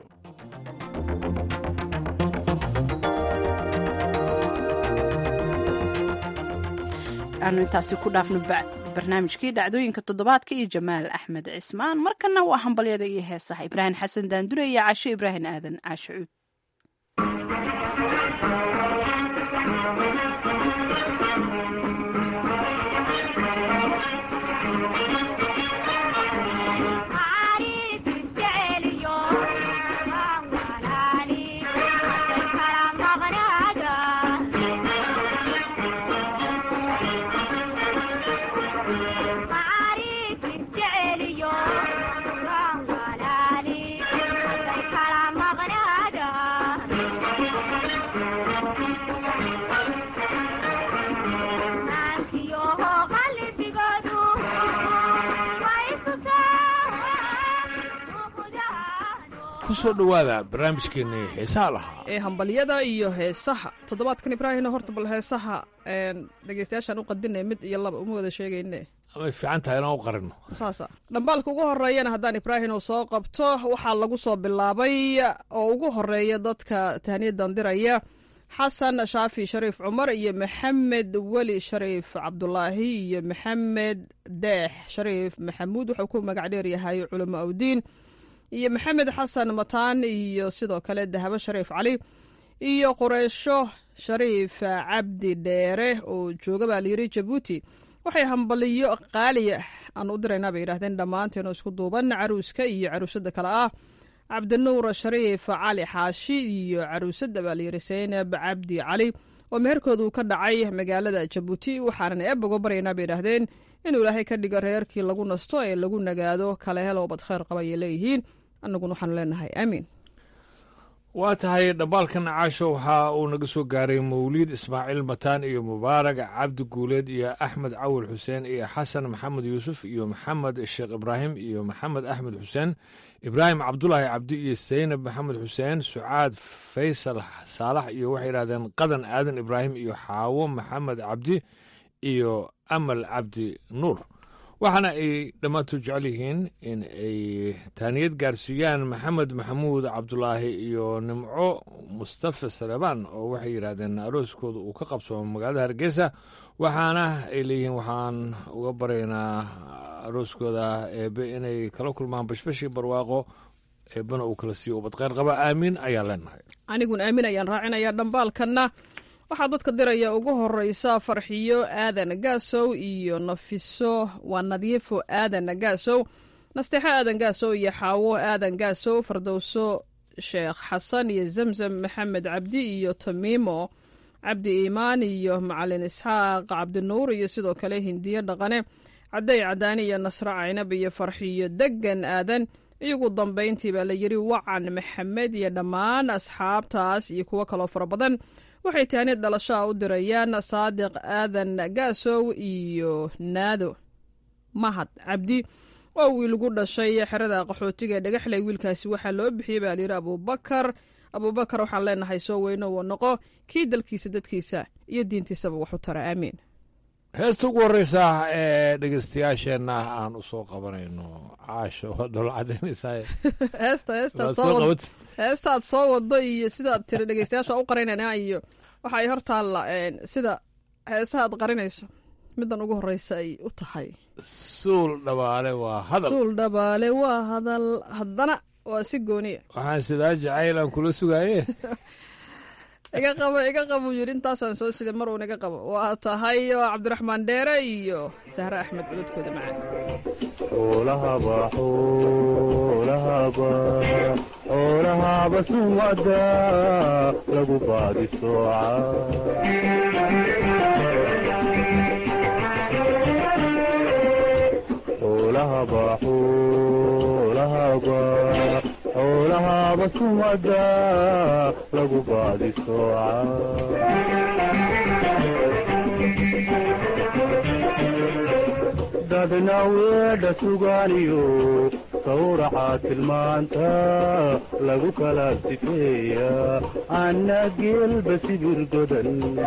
aanu intaasi ku dhaafno barnaamijkii dhacdooyinka toddobaadka iyo jamaal axmed cismaan markana waa hambalyada iyo heesaha ibraahim xasan daandure iyo casho ibraahim aadan caasho cuud ku soo dhowaada barnaamijkeennii xiisaha lahaa ee hambalyada iyo heesaha toddobaadkan ibraahimna horta bal heesaha dhegeystayaashaan u qadinay mid iyo laba uma wada sheegayne amay fiican tahay inaan u qarino saasa dhambaalka ugu horeeyana haddaan ibraahim uu soo qabto waxaa lagu soo bilaabay oo ugu horeeya dadka tahniyadan diraya xasan shaafi shariif cumar iyo maxamed weli shariif cabdulaahi iyo maxamed deex shariif maxamuud wuxuu ku magac dheer yahay culamo awdiin iyo maxamed xasan mataan iyo sidoo kale dahabo shariif cali iyo qureysho shariif cabdi dheere oo jooga baa layiri jabuuti waxay hambaliyo qaaliya aan u diraynaa bay yidhahdeen dhammaanteenu isku duuban caruuska iyo caruusada kale ah cabdinuur shariif cali xaashi iyo caruusada baa layiri saynab cabdi cali oo meherkoodu ka dhacay magaalada jabuuti waxaanan eeb uga baryaynaa bay yidhaahdeen inuu ilaahay ka dhigo reerkii lagu nasto ee lagu nagaado kale helo bad kheyr qaba ayay leeyihiin annaguna waxaanu leenahay aamiin waa tahay dhambaalkan caasho waxa uu naga soo gaaray mawliid ismaaciil mataan iyo mubaarag cabdi guuleed iyo axmed cawil xuseen iyo xasan maxamed yuusuf iyo maxamed sheekh ibraahim iyo maxamed axmed xuseen ibraahim cabdulaahi cabdi iyo saynab maxamed xuseen sucaad faysal saalax iyo waxay yidhahdeen qadan aadan ibraahim iyo xaawo maxamed cabdi iyo amal cabdi nuur waxaana ay dhammaantood jecel yihiin in ay taaniyad gaarsiiyaan maxamed maxamuud cabdulaahi iyo nimco mustafa salebaan oo waxay yidhaahdeen arooskooda uu ka qabsoomo magaalada hargeysa waxaana ay leeyihiin waxaan uga baraynaa arooskooda eebe inay kala kulmaan bashbashii barwaaqo eebena uu kala siiyo ubadqeyr qaba aamiin ayaan leenahay aniguna aamin ayaan raacinayaa dhambaalkanna waxaa dadka diraya ugu horeysa farxiyo aadan gaasow iyo nafiso waa nadiifo aadan gaasow nasteexo aadan gaasow iyo xaawo aadan gaasow fardowso sheekh xasan iyo zamzam maxamed cabdi iyo tamiimo cabdi iimaan iyo macalin isxaaq cabdinuur iyo sidoo kale hindiyo dhaqane cadday cadaani iyo nasre caynab iyo farxiyo degan aadan iyagu dambayntii baa la yiri wacan maxamed iyo dhammaan asxaabtaas iyo kuwo kaloo fara badan waxay tahnid dhalashaa u dirayaan saadiq aadan gaasow iyo naado mahad cabdi oo wiil gu dhashay xerada qaxootiga ee dhagaxley wiilkaasi waxaa loo bixiyey baa layidhi abuubakar abuubakar waxaan leenahay soo weyno woo noqo kii dalkiisa dadkiisa iyo diintiisaba wax u tara aamiin heesta ugu horreysa ee dhegeystayaasheenna aan u soo qabanayno caasho waa dholo cadaynaysaa heesta heestaad heestaad soo wado iyo sidaad tiri dhegeystayaasha u qarinayna iyo waxa ay hor taalla sida heesaha aad qarinayso middan ugu horreysa ay u tahay suul dhabaale waa hadal suul dhabaale waa hadal haddana waa si gooniya waxaan sidaa jacayl aan kula sugaaye iga qabo iga qabo yidhi intaasaan soo siday mar uun iga qabo waa tahay oo cabdiraxmaan dheere iyo sahre axmed cududkooda macaan xoolahaba xoolahaba xoolahaba sumada lagu baadi sooca xoolahaba xoolahaba xoolahaba sumada lagu baadi sooca dadna weedha sugaaniyo sawraca tilmaanta lagu kala sifeeya anna geelba sibir godan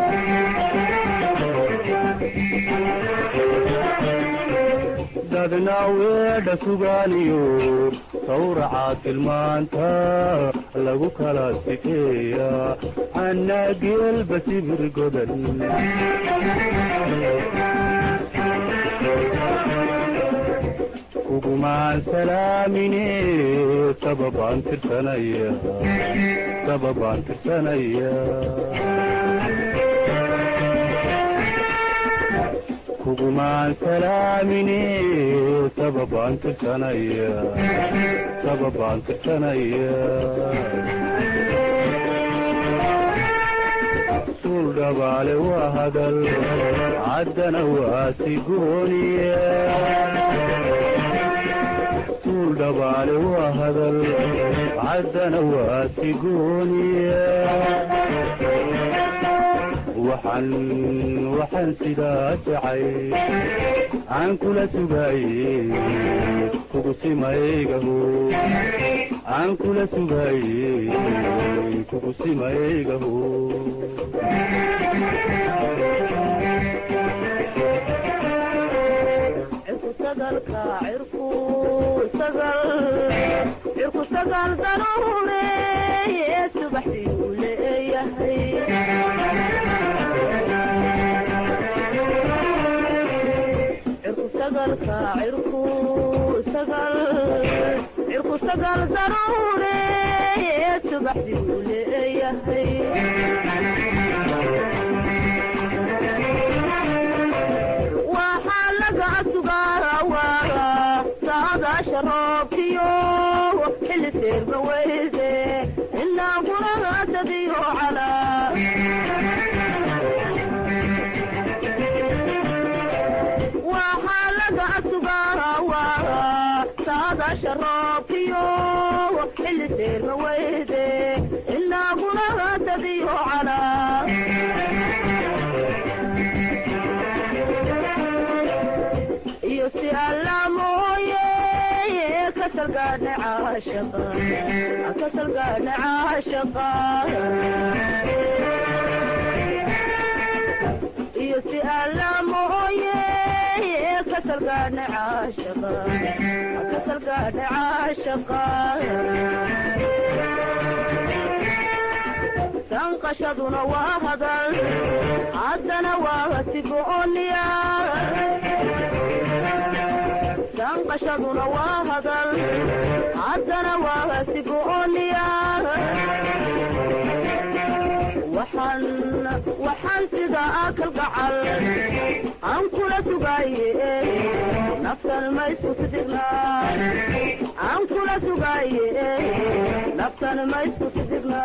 dadna weedha sugaaniyo sawraca tilmaanta lagu kala sifeeya anna geelba sibir godan kugumaan salaamine sababaan tirsanaya sababaan tirsanaya kugumaan salaamine sababaan tirsanaya sababaan tirsanaya suul dhabaale waa hadal caddana waa sigooniya dhabaale waa hadal caddana waa sigooniya waxaan waxaan sidaa jacay aan kula sugaaye kugu simaygaho aan kula sugaaye kugu simaygaho cirku sagal daruureeye subaxdii uu leeyahay cirku sagalka cirku sagal cirku sagal daruureeye subaxdii uu leeyahay waxaa laga sugaawaa saadaasha roobkiyo xilli seerma weyde ilaa guragaasadiyo calaa waxaa laga sugaawaa saadaasha roobkiyo xilli seerma weyde ilaa guragaasadiyo calaa iyo si alla mooye kasalgaadha caashaqa kasalgaadha caashaqa iyo si alla mooye kasalgaadha caashaqa kasalgaadha caashaqa sanqashaduna waa hadal haddana waa sigooniya sanqashaduna waa hadal haddana waa sigooniya waxaan waxaan sida akal gacal aan kula sugaaye naftan ma isku sidigna aan kula sugaaye naftan ma isku sidigna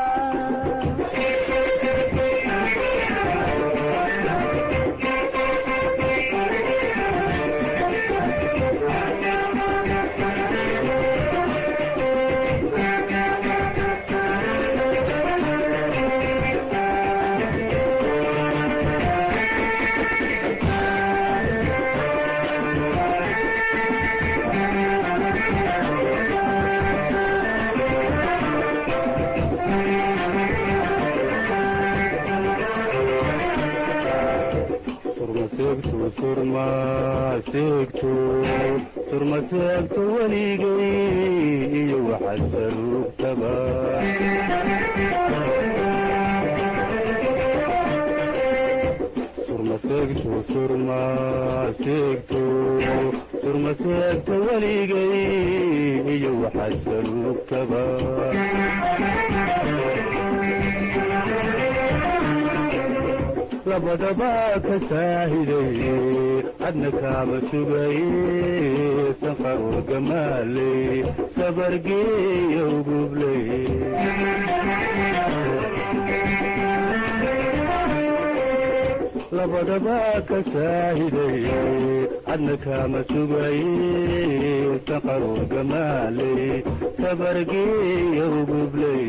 surmaseegto surmaseegto weligay iyo waxaad saruugtaba surmaseegto surmaseegto surmaseegto weligay iyo waxaad saruugtaba labadaba ka saahiday cadna kaama sugaye sanqarur gamaaley sabargeeya ugubley labadaba ka saahiday cadna kaama sugaye sanqarur gamaaley sabargeeya ugubley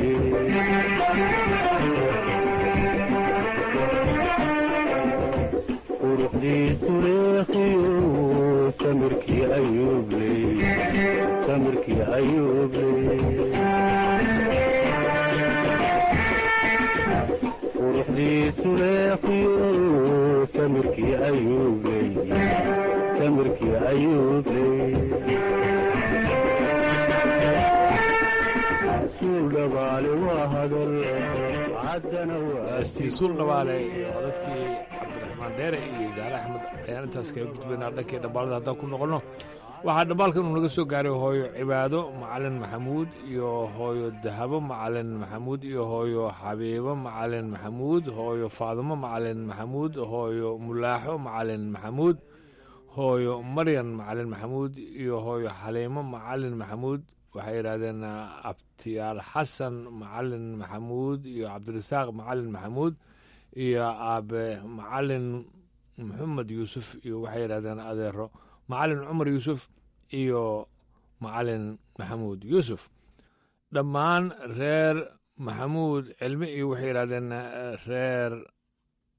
quruxdiisu leekhiyo samirkii ayuubley samirkii ayuubley quruxdiisu leekhiyo samirkii ayuubley samirkii ayuubley suul dhabaale waa hadal caddana stiisuul dhabaale iyo codadkii cabdiraxmaan dheere iyo zaare axmed ayaan intaas kaga gudbaynaa dhankii dhambaalada haddaan ku noqonno waxaa dhambaalkan uu naga soo gaaray hooyo cibaado macalin maxamuud iyo hooyo dahabo macalin maxamuud iyo hooyo xabiibo macalin maxamuud hooyo faadumo macalin maxamuud hooyo mulaaxo macalin maxamuud hooyo maryan macalin maxamuud iyo hooyo xaliimo macalin maxamuud waxay yidhaahdeen abtiyaal xasan macalin maxamuud iyo cabdirasaaq macalin maxamuud iyo aabe macalin maxamed yuusuf iyo waxay yidhahdeen adeero macalin cumar yuusuf iyo macalin maxamuud yuusuf dhammaan reer maxamuud cilmi iyo waxay yidhahdeen reer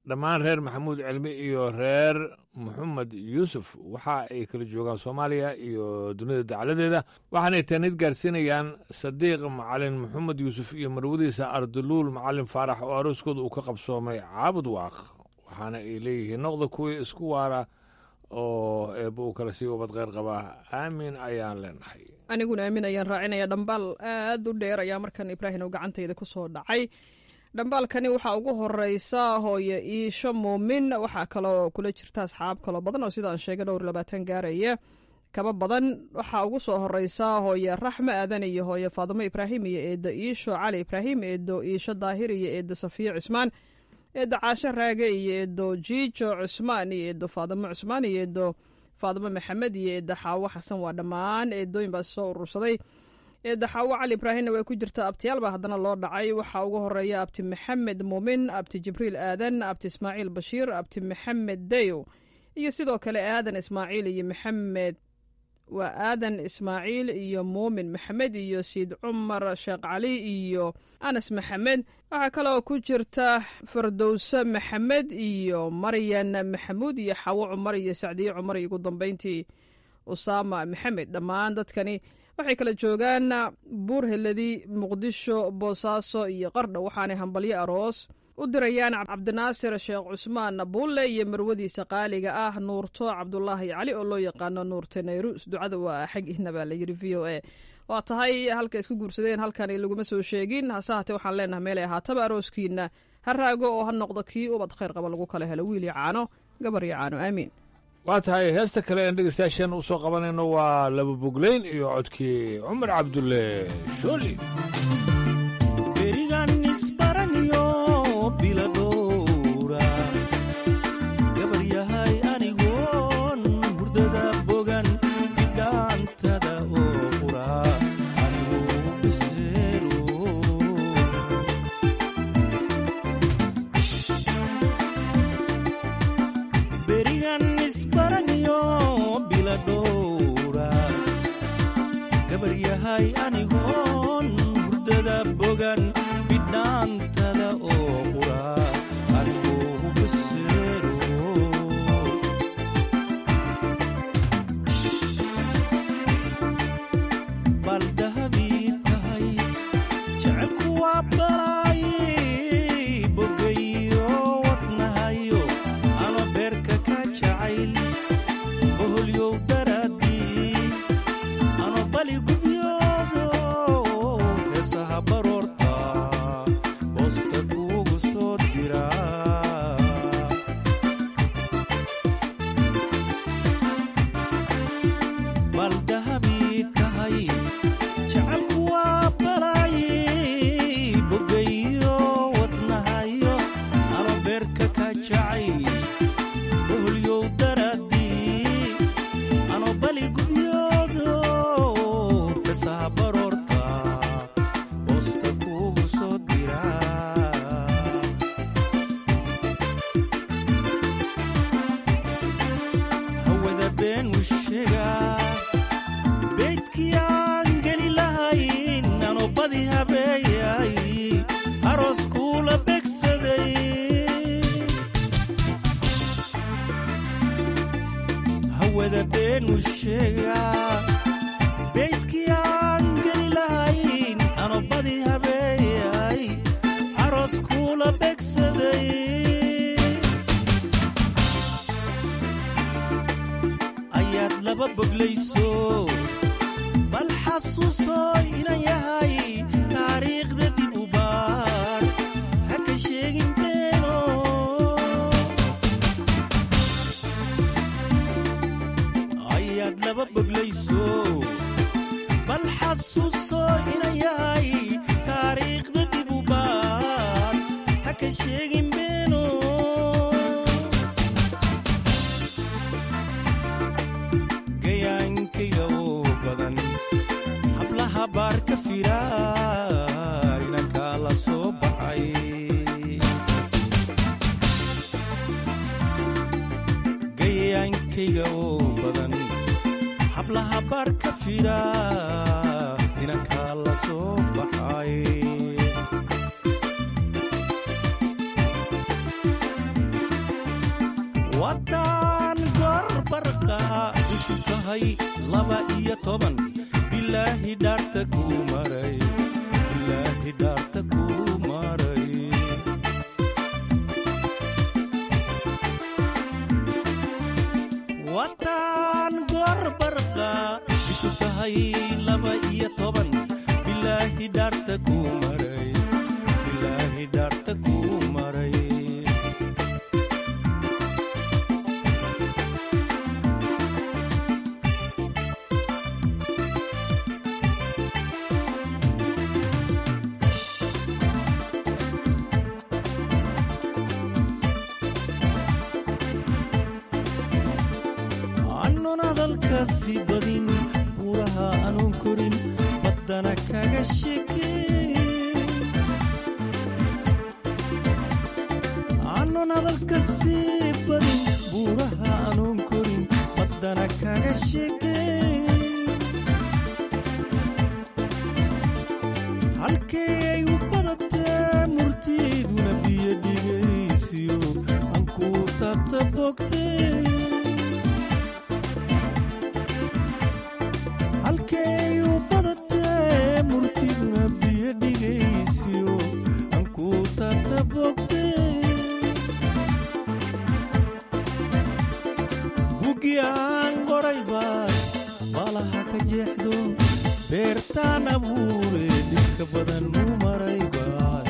dhammaan reer maxamuud cilmi iyo reer maxamed yuusuf waxa ay kala joogaan soomaaliya iyo dunida dacladeeda waxaanay taanid gaarsiinayaan sadiiq macalin maxamed yuusuf iyo marwadiisa arduluul macalin faarax oo arooskooda uu ka qabsoomay caabud waaq waxaana ay leeyihiin noqda kuwii isku waara oo eebba uu kala sii wabad kheyr qabaa aamin ayaan leenahay aniguna aamin ayaan raacinaya dhambaal aad u dheer ayaa markan ibraahim oo gacantayda ku soo dhacay dhambaalkani waxaa ugu horeysa hooye iisho muumin waxaa kaloo kula jirta asxaab kaloo badan oo sidaan sheegay dhowr labaatan gaaraya kaba badan waxaa ugu soo horeysa hooye raxme aadan iyo hooye faadimo ibraahim iyo eedo iisho cali ibraahim eedo iisho daahir iyo eedo safiyo cusmaan eedo caasho raage iyo eedo jiijo cusmaan iyo eedo faadimo cusmaan iyo eedo faadimo maxamed iyo eedo xaawo xasan waa dhammaan eedooyin baa soo urursaday eedda xaawo cali ibraahimna way ku jirtaa abtiyaal baa haddana loo dhacay waxaa ugu horeeya abti maxamed muumin abti jibriil aadan abti ismaaciil bashiir abti maxamed dayo iyo sidoo kale aadan ismaaciil iyo maxamed waa aadan ismaaciil iyo muumin maxamed iyo siid cumar sheekh cali iyo anas maxamed waxaa kaloo ku jirta fardowse maxamed iyo maryan maxamuud iyo xawo cumar iyo sacdiye cumar iyo ugu dambeyntii usaama maxamed dhammaan dadkani waxay kala joogaan buur heladi muqdisho boosaaso iyo qardho waxaanay hambalyo aroos u dirayaan cabdinaasir sheekh cusmaan buulle iyo marwadiisa qaaliga ah nuurto cabdulaahi cali oo loo yaqaano nuurte nayrus ducada waa xagihna baa layidhi v o a waa tahay halka isku guursadeen halkani laguma soo sheegin hase haatee waxaan leenahay meelay ahaataba arooskiina ha raago oo ha noqdo kii ubad khayr qaba lagu kala helo wiil iyo caano gabar iyo caano aamiin waa tahay heesta kale een dhegeystayaashan u soo qabanayno waa laba bogleyn iyo codkii cumar cabdulle shooli berigan isbaraniyo biladhowra gabar yahay anigoon hurdada bogan bidhaantada oo qura anigu biseelo berigan isbaraniyo biladhowra gabar yahay anigoon hurdada bogan bidhaantada oo qura anigu biseelo bal dahabii tahay jecelku waa balay bogayo wadnahayo ama beerka ka jacayl boholyow daraadii ama bali gubyoodo heesaha baroorta boosta kuugu soo dira bal dahabii tahay jecelku waa balay bogayo wadnahayo ama beerka ka jacayl boholyow daraadii ano bali gubyoodo heesaha baroorta boosta kuugu soo dira hawada been u sheegaa beydkii aan geli lahayn ano badi habeeyay aroos kuula begsaday hawada been u sheegaa beydkii aan geli lahayn ano badi habeeyay aroos kuula begsaday ayaad laba boglayso bal xasuuso inan yahay taariikhda dib u baar ha ka sheegin beeno ayaad laba boglayso bal xasuuso inan yahay taariikhda dib u baar ha ka sheegin beeno gayaankayga oo badan hablaha baar ka fira inankaa la soo baxay gayaankayga oo badan hablaha baar ka fira inankaa la soo baxay tahay laba iyo toban bilaahi dhaarta kuu maray bilaahi dhaarta kuu maray wataan goorbarqa isu tahay laba iyo toban bilaahi dhaarta kuu maray bilaahi dhaarta kuu maray annon hadalkaasi badin buuraha anuun korin baddana kaga sheekeen annon hadalkaasi badin buuraha anuun korin baddana kaga sheekeen halkee ay u badatee murtiiduna biyo dhigaysiyo aan kuu taabta bogteen halkay u badatee murtiduna biyo dhigaysiyo aan kuu taabta bogteen bugi aan qoray baad baalaha ka jeexdo beertaan abuure dhibka badan u maray baad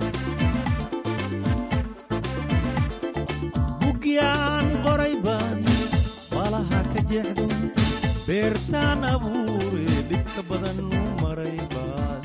bugi aan qoray baad baalaha ka jeexdo beertaan abuure dhibka badan u maray baad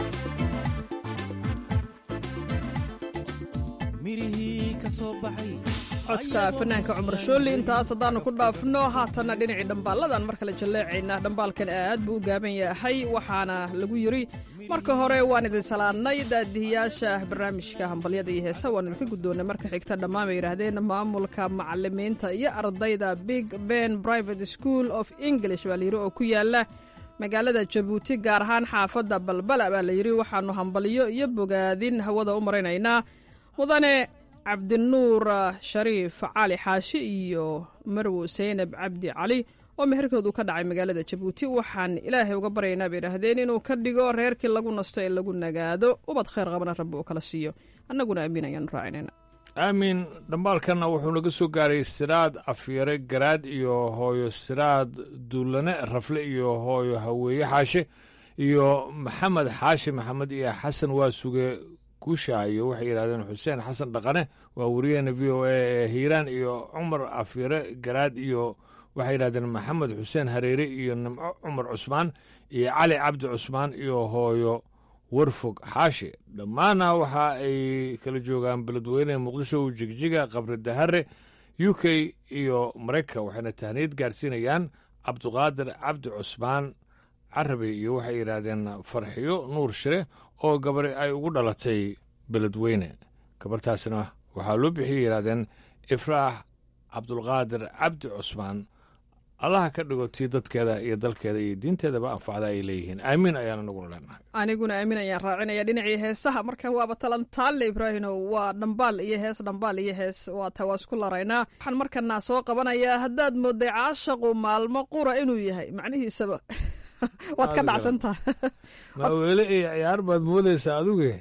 mirihii ka soo baxay codka fanaanka cumar shooli intaas haddaanu ku dhaafno haatanna dhinacii dhambaalladan mar kale jalleecaynaa dhambaalkan aad buu u gaaban yahay waxaana lagu yidhi marka hore waan idin salaadnay daadihiyaasha barnaamijka hambalyada iyo heesa waan idinka guddoonnay marka xigta dhammaan bay yidhaahdeen maamulka macalimiinta iyo ardayda big ben private school of english baa layidhi oo ku yaala magaalada jabuuti gaar ahaan xaafadda balbala baa layidhi waxaannu hambalyo iyo bogaadin hawada u maraynaynaa mudane cabdinuur shariif cali xaashi iyo marwo seynab cabdi cali oo meherkoodu ka dhacay magaalada jabuuti waxaan ilaahay uga baryaynaa bay idhaahdeen inuu ka dhigo reerkii lagu nasto ee lagu nagaado ubad khayr qabana rabbi uu kala siiyo annaguna amiin ayaanu raacinayna aamin dhambaalkanna wuxuu naga soo gaaray siraad afyare garaad iyo hooyo siraad duulane rafle iyo hooyo haweeye xaashe iyo maxamed xaashi maxamed iyo xasan waa suge guushaayo waxay yidhahdeen xuseen xasan dhaqane waa wariyaheena v o a ee hiiraan iyo cumar afyare garaad iyo waxay yidhahdeen maxamed xuseen hareere iyo nimco cumar cusmaan iyo cali cabdi cusmaan iyo hooyo warfog xaashi dhammaanna waxa ay kala joogaan beledweyne muqdisho jigjiga qabri dahare u k iyo maraykan waxayna tahniyad gaarsiinayaan cabduqaadir cabdi cusmaan carabi iyo waxay yidhaahdeen farxiyo nuur shire oo gabari ay ugu dhalatay beledweyne gabartaasna waxaa loo bixiyay yidhahdeen ifraax cabdulqaadir cabdi cusmaan allaha ka dhigo tii dadkeeda iyo dalkeeda iyo diinteedaba anfacda ay leeyihiin aamiin ayaana naguna leenahay aniguna aamin ayaan raacinaya dhinacii heesaha markan waaba talantaalle ibraahino waa dhambaal iyo hees dhambaal iyo hees waa taa waa isku laraynaa waxaan markanaa soo qabanayaa haddaad mooday caashaqu maalmo qura inuu yahay macnihiisaba waad ka dhacsantaha maaweele iyo ciyaar baad moodaysaa aduge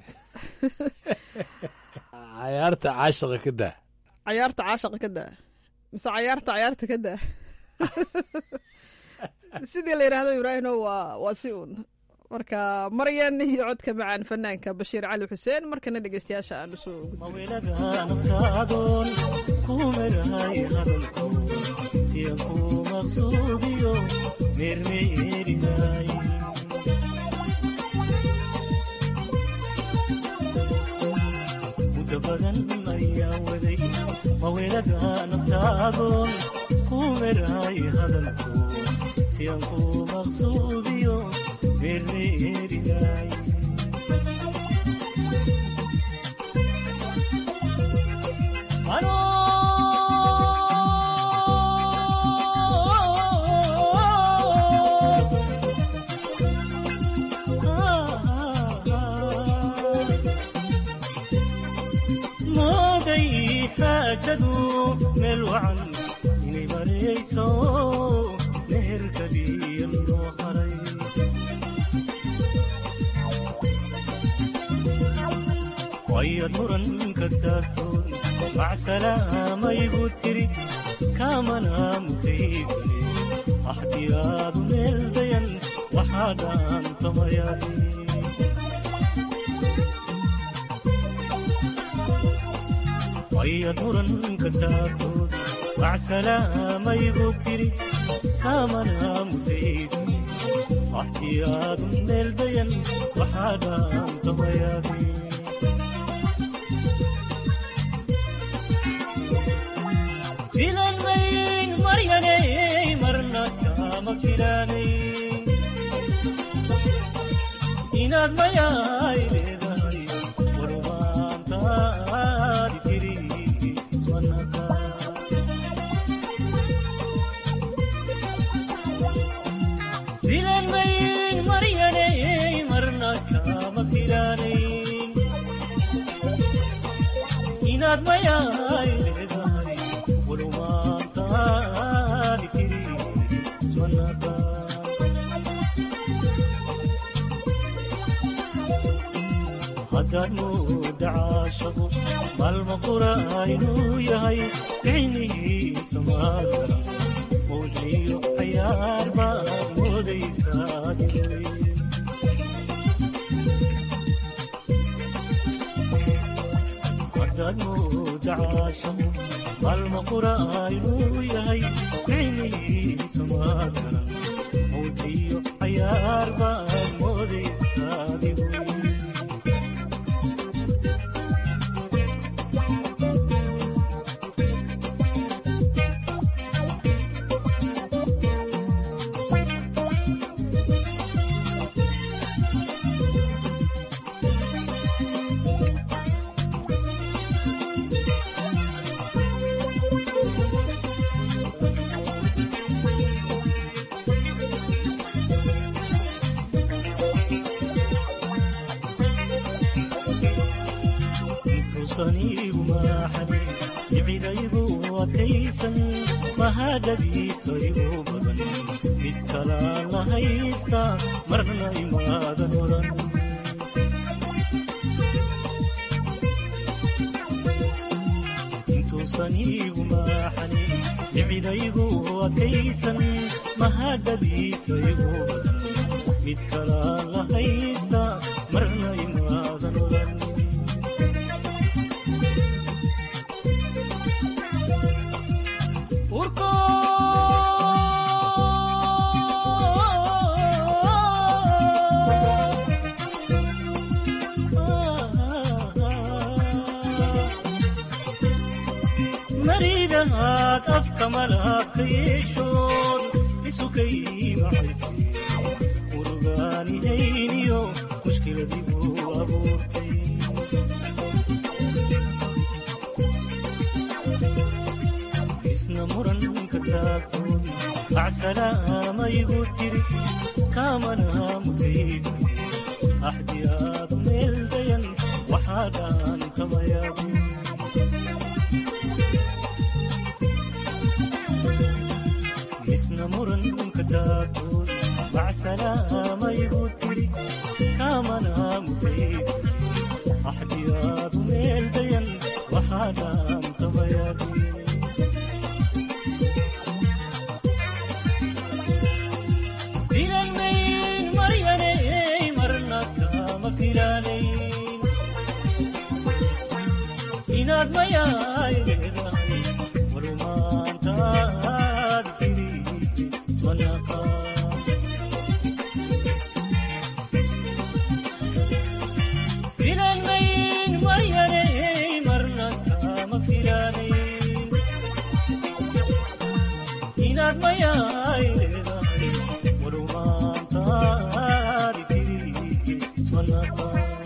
cayaarta caashaqa ka daa cayaarta caashaqa ka daa mise cayaarta cayaarta ka daa sidii la yidhaahdo ibraahino waa waa si uun marka maryan iyo codka macaan fanaanka bashiir cali xuseen markana dhegeystayaasha aan usoo maweladaanabkaadoon kumerahay hadalko siyan ku maqsuudiyo meermeerinay muddo badan ayaa waday maweladaanabkaadoon kumerahay hadalko siyan ku maqsuudiyo meermeerinay mooday xaajadu meel wacan inay marayso meherka ayaad muranka taagtoon macsalaamayigu tiri kaamana mutaysane axdiyaadu meel dayan waxaa dhaantamayaaye ayaad muranka taagtood macsalaamayigu tiri kaamana mutaysane axdiyaadu meel dayan waxaa dhaantamayaaye filan mayn maryanay marna kama filanayn inaad mayaay leedahay warmaantaadi tiri iswanaka filan mayn maryanay marna kama filanayn inaad mayaay leedahay warmaantaadi tiri iswanaka haddaad mooda caashaqu maalma qura inuu yahay ficnihiisa maadara mowliyo cayaar baad moodaysaa diray haddaad mooda caashaqu maalma qura inuu yahay ficnihiisa maadara mowliyo cayaar baad moodaysaa diray intuusaniigu maaxanin dhicidaygu adkaysan mahadhadiisa igu badan mid kalaan la haysta marna imaadan odhan intuusaniigu maaxanin dhicidaygu adkaysan mahadhadiisa igu badan mid kalaan la haysta marna imaadan odhan maridahaad afka malaabka yeeshood isukay macayse murugaanihayniyo mushkiladigu abuurtay isna muranka taagtood macsalaamayigu tiri kaamana mutaysa axdiyaadu meel dayan waxaa dhaantamayaabu isna muranka taagtood macsalaamayigu tiri kaamana mutaysa axdiyaadu meel dayan waxaa dhaantamayaabu filanmayn maryanay marna kama filanayn inaad mayaay leedahay warumaantaad tiri iswanaqa filanmayn maryanay marna kama filanayn inaad mayaay leedahay warumaantaadi tiri iswanaqa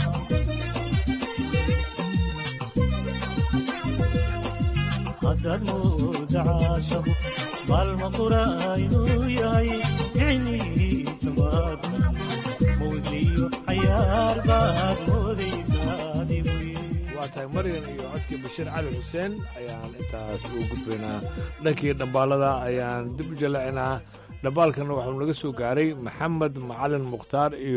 haddaad mooda caashaqu maalma qura inuu yahay ficnihiisa maadar mowliyo cayaar baad moodaysaa dibuy waa tahay maryan iyo codkii bashiir cali xuseen ayaan intaas ugu gudbaynaa dhankii dhambaalada ayaan dib u jalacinaa dhambaalkana waxuu naga soo gaaray maxamed macalin mukhtaar iyo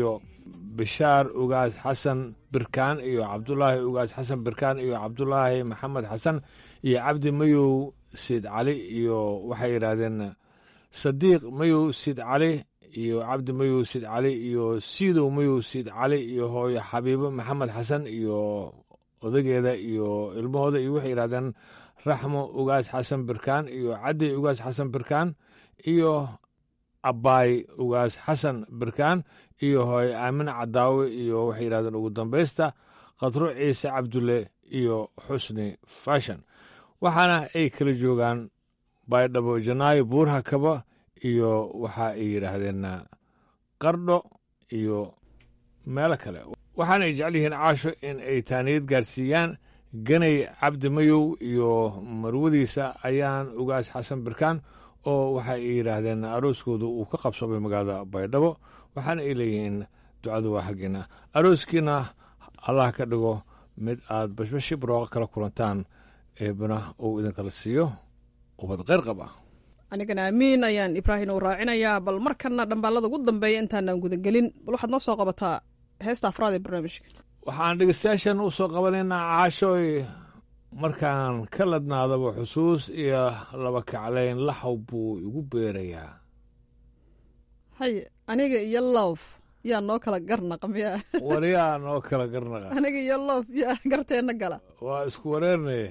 bishaar ugaas xasan birkaan iyo cabdulaahi ugaas xasan birkaan iyo cabdulaahi maxamed xasan iyo cabdi mayow siid cali iyo waxay yidhaahdeen sadiiq mayow siid cali iyo cabdi mayow siid cali iyo siidow mayow siid cali iyo hooyo xabiibo maxamed xasan iyo odageeda iyo ilmahooda iyo waxay yidhahdeen raxmo ugaas xasan birkaan iyo caddi ugaas xasan birkaan iyo abbaay ugaas xasan birkaan iyo hooye aamine cadaawe iyo waxay yidhahdeen ugu dambaysta khadro ciise cabdulle iyo xusni fashon waxaana ay kala joogaan baydhabo janaayo buurha kaba iyo waxa ay yidhaahdeen qardho iyo meelo kale waxaana ay jecel yihiin caasho in ay taaniyad gaarsiiyaan ganay cabdi mayow iyo marwadiisa ayaan ugaas xasan birkaan oo waxa ay yidhaahdeen arooskooda uu ka qabsoomay magaalada baydhabo waxaana ay leeyihiin ducadu waa xaggiina arooskiina allah ka dhigo mid aad bashbashi barooqa kala kulantaan eebana uu idinkala siiyo ubad qayr qab ah anigana amiin ayaan ibraahim uu raacinayaa bal markana dhambaalada ugu dambeeya intaanaan gudagelin bal waxaad noo soo qabataa heesta afraad ee barnaamijka waxaan dhegeystayaashan u soo qabanaynaa caashooy markaan ka ladnaadaba xusuus iyo laba kaclayn laxaw buu igu beerayaa hay aniga iyo loof yaa noo kala garnaqa miyaa waryaa noo kala garnaqa aniga iyo loof yaa garteenna gala waa isku wareernaye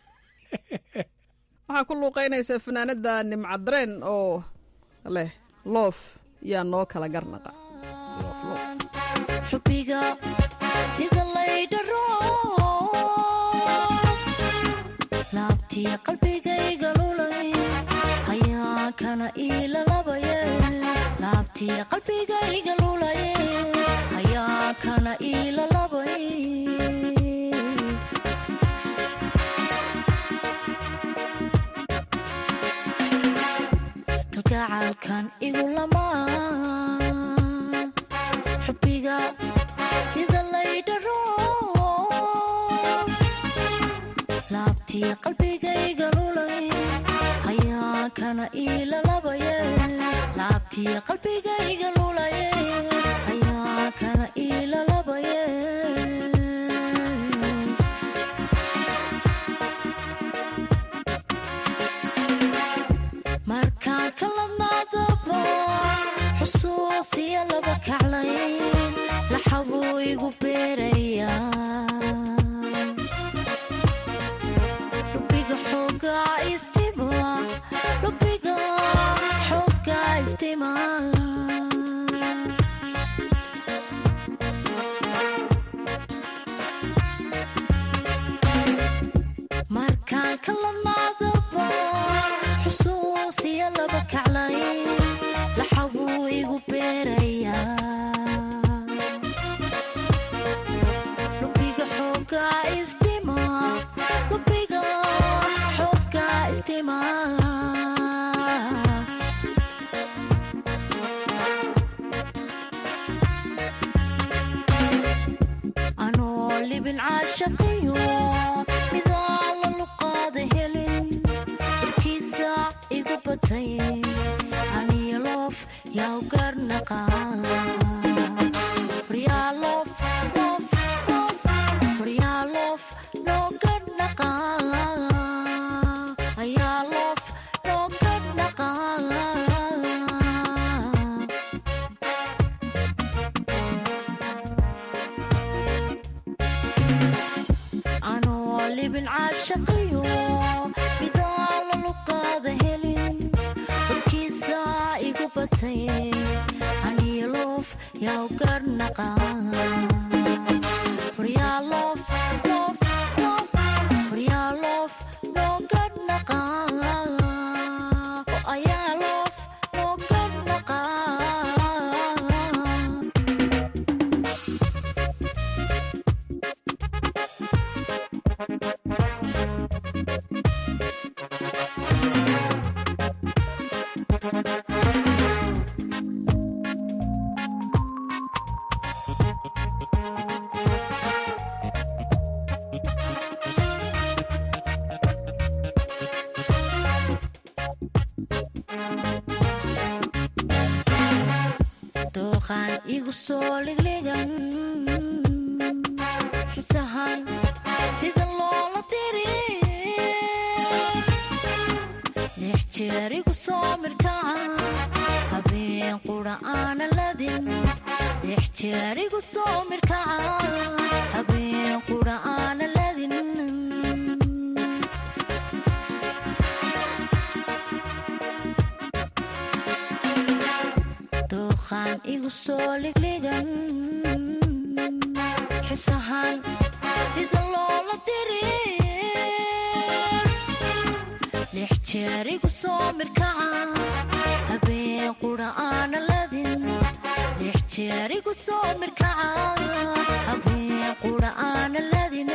waxaa ku luuqaynaysa fanaanada nimcadareen oo leh loof yaa noo kala garnaqa xubbiga sida laydharo laabtii qalbigayga lulay ayaa kana iilalabaye laabtii qalbigayga lulaye ayaa kana iilalabay kalgacalkan igu lamaan xubbiga sida laydharo laabtii qalbigayga lulay ayaa kana iilalabaye laabtii qalbigayga lulaye ayaa kana iilalabaye markaan ka ladnaadaba xusuusiya laba kaclayn laxabuu igu beerayaa lubiga xoogaa istima lubiga xoogaa istima markaan ka ladnaadaba xusuusiya laba kaclayn laxabuu igu beerayaa lubiga xoogaa istima lubiga xoogaa istima anoo libin caashaqiyo midaan la luqaada helin warkiisa igu batay aniyo loof yaa u garnaqa waryaaloof loof loof waryaaloof noo garnaqa ayaa loof noo garnaqa anoo libin caashaqiyo midaan la luqaada helin warkiisa igu batay aniyo loof yaa u garnaqa waryaaloof loof loof waryaaloof noo garnaqa oo ayaa loof noo garnaqa duuqaan igu soo ligligan xisahan sida loola diri lix jeer igu soo mirkaca habeen qura aana ladin lix jeer igu soo mirkaca habeen qura aana ladin duuqaan igu soo ligligan xisahan sida loola diri lix jeer igu soo mirkaca habeen qura aana ladin lix jeer igu soo mirkaca habeen qura aana ladin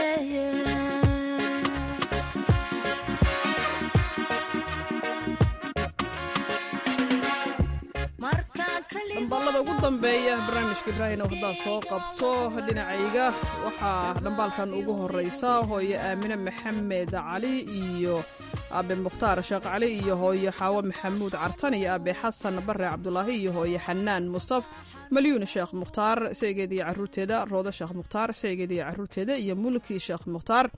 dhambaalada ugu dambeeya barnaamijka ibraahim oo haddaad soo qabto dhinacayga waxaa dhambaalkan ugu horeysa hooyo aamine maxamed cali iyo aabe mukhtaar sheekh cali iyo hooyo xaawo maxamuud cartan iyo aabe xasan bare cabdulaahi iyo hooyo xanaan mustaf malyuun sheekh mukhtaar saygeed iyo caruurteeda roodo sheekh mukhtaar saygeed iyo caruurteeda iyo mulki sheekh mukhtaar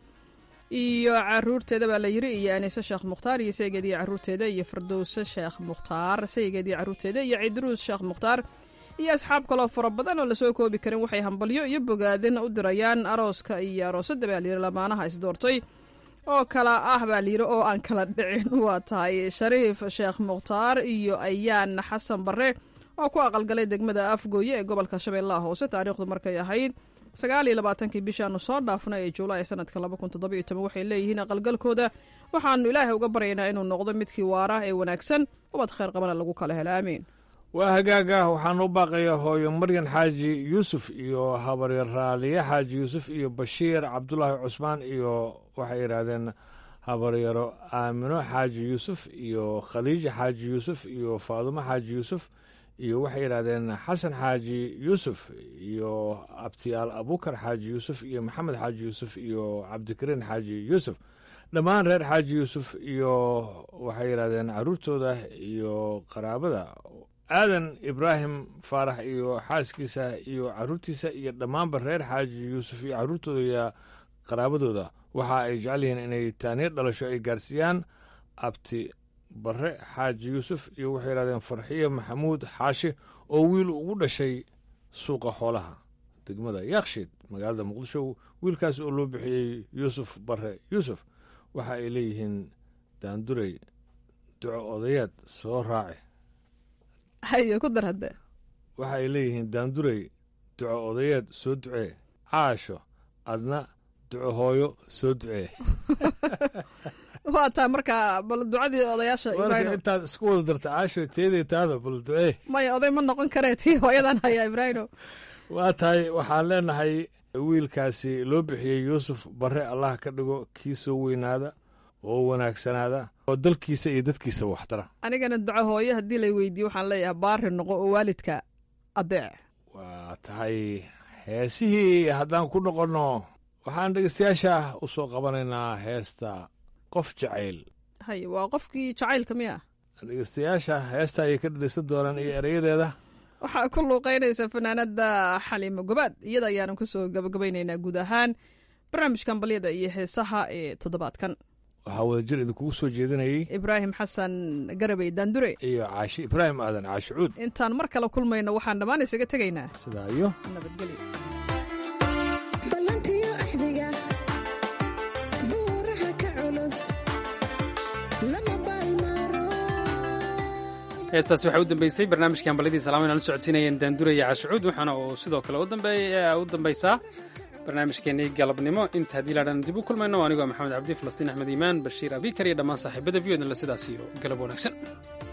iyo caruurteeda baa la yiri iyo aniise sheekh mukhtaar iyo saygeed iyo caruurteeda iyo fardowse sheekh mukhtaar saygeed iyo caruurteeda iyo cidruus sheekh mukhtaar iyo asxaab kaloo fara badan oo lasoo koobi karin waxay hambalyo iyo bogaadin u dirayaan arooska iyo aroosadda baa layiri lamaanaha isdoortay oo kala ah baa layiri oo aan kala dhicin waa tahay shariif sheekh mukhtaar iyo ayaan xasan bare oo ku aqalgalay degmada afgooye ee gobolka shabeellaha hoose taariikhdu markay ahayd sagaal iyo labaatankii bishaanu soo dhaafnay ee juulaay sanadka laba kun toddoba iyo toban waxay leeyihiin aqalgalkooda waxaanu ilaahay uga baryaynaa inuu noqdo midkii waara ee wanaagsan ubad khayr qabana lagu kala helo aamiin waa hagaaga waxaan u baaqayaa hooyo maryan xaaji yuusuf iyo habarya raaliye xaaji yuusuf iyo bashiir cabdulaahi cusmaan iyo waxay yidhaahdeen habaryaro aamino xaaji yuusuf iyo khaliija xaaji yuusuf iyo faadumo xaaji yuusuf iyo waxay yidhahdeen xasan xaaji yuusuf iyo abtiyaal abukar xaaji yuusuf iyo maxamed xaaji yuusuf iyo cabdikariin xaaji yuusuf dhammaan reer xaaji yuusuf iyo waxay yidhahdeen caruurtooda iyo qaraabada aadan ibraahim faarax iyo xaaskiisa iyo caruurtiisa iyo dhammaanba reer xaaji yuusuf iyo caruurtooda iyo qaraabadooda waxa ay jecel yihiin inay taaniir dhalasho ay gaarsiiyaan abti bare xaaji yuusuf iyo waxay yidhahdeen farxiyo maxamuud xaashi oo wiil ugu dhashay suuqa xoolaha degmada yakshiid magaalada muqdisho wiilkaas oo loo bixiyey yuusuf bare yuusuf waxa ay leeyihiin daandurey duco odayaad soo raaci hayo ku dar hadde waxa ay leeyihiin daandurey duco odayeed soo ducee caasho adna duco hooyo soo ducee waa taa marka bal ducadii odayaasha marka intaad isku wada darta caasho teeday taada bal ducee maya oday ma noqon karee tii hooyadan hayaa ibraahimo waa tahay waxaan leenahay wiilkaasi loo bixiyey yuusuf bare allah ka dhigo kii soo weynaada oo wanaagsanaada oo dalkiisa iyo dadkiisa waxtara anigana duco hooyo haddii lay weydiiye waxaan leeyahay baari noqo oo waalidka adeec waa tahay heesihii haddaan ku noqonno waxaan dhegeystayaasha u soo qabanaynaa heesta qof jacayl hay waa qofkii jacaylka miya dhegeystayaasha heesta ayay ka dhegeysan doonaan iyo erayadeeda waxaa ku luuqaynaysa fanaanada xaliimo gobaad iyada ayaanan kusoo gabagabaynaynaa guud ahaan barnaamijkan balyada iyo heesaha ee toddobaadkan waxaa wadajir idinkugu soo jeedinayay ibraahim xasan garabey daandure iyo caashi ibraahim aadan caashi cuud intaan mar kale kulmayno waxaan dhammaan isaga tegaynaa sidaa iyo nabadgelyo heestaasi waxay u dambeysay barnaamijkii hambalyadii salaamayn aan la socodsiinayeen daanduraya cashucuud waxaana uu sidoo kale u dambaysaa barnaamijkeennii galabnimo inta haddii laadhan dib u kulmayno anigoo maxamed cabdi falastiin axmed iimaan bashiir abikar iyo dhammaan saaxiibada v o dan la sidaas iyo galab wanaagsan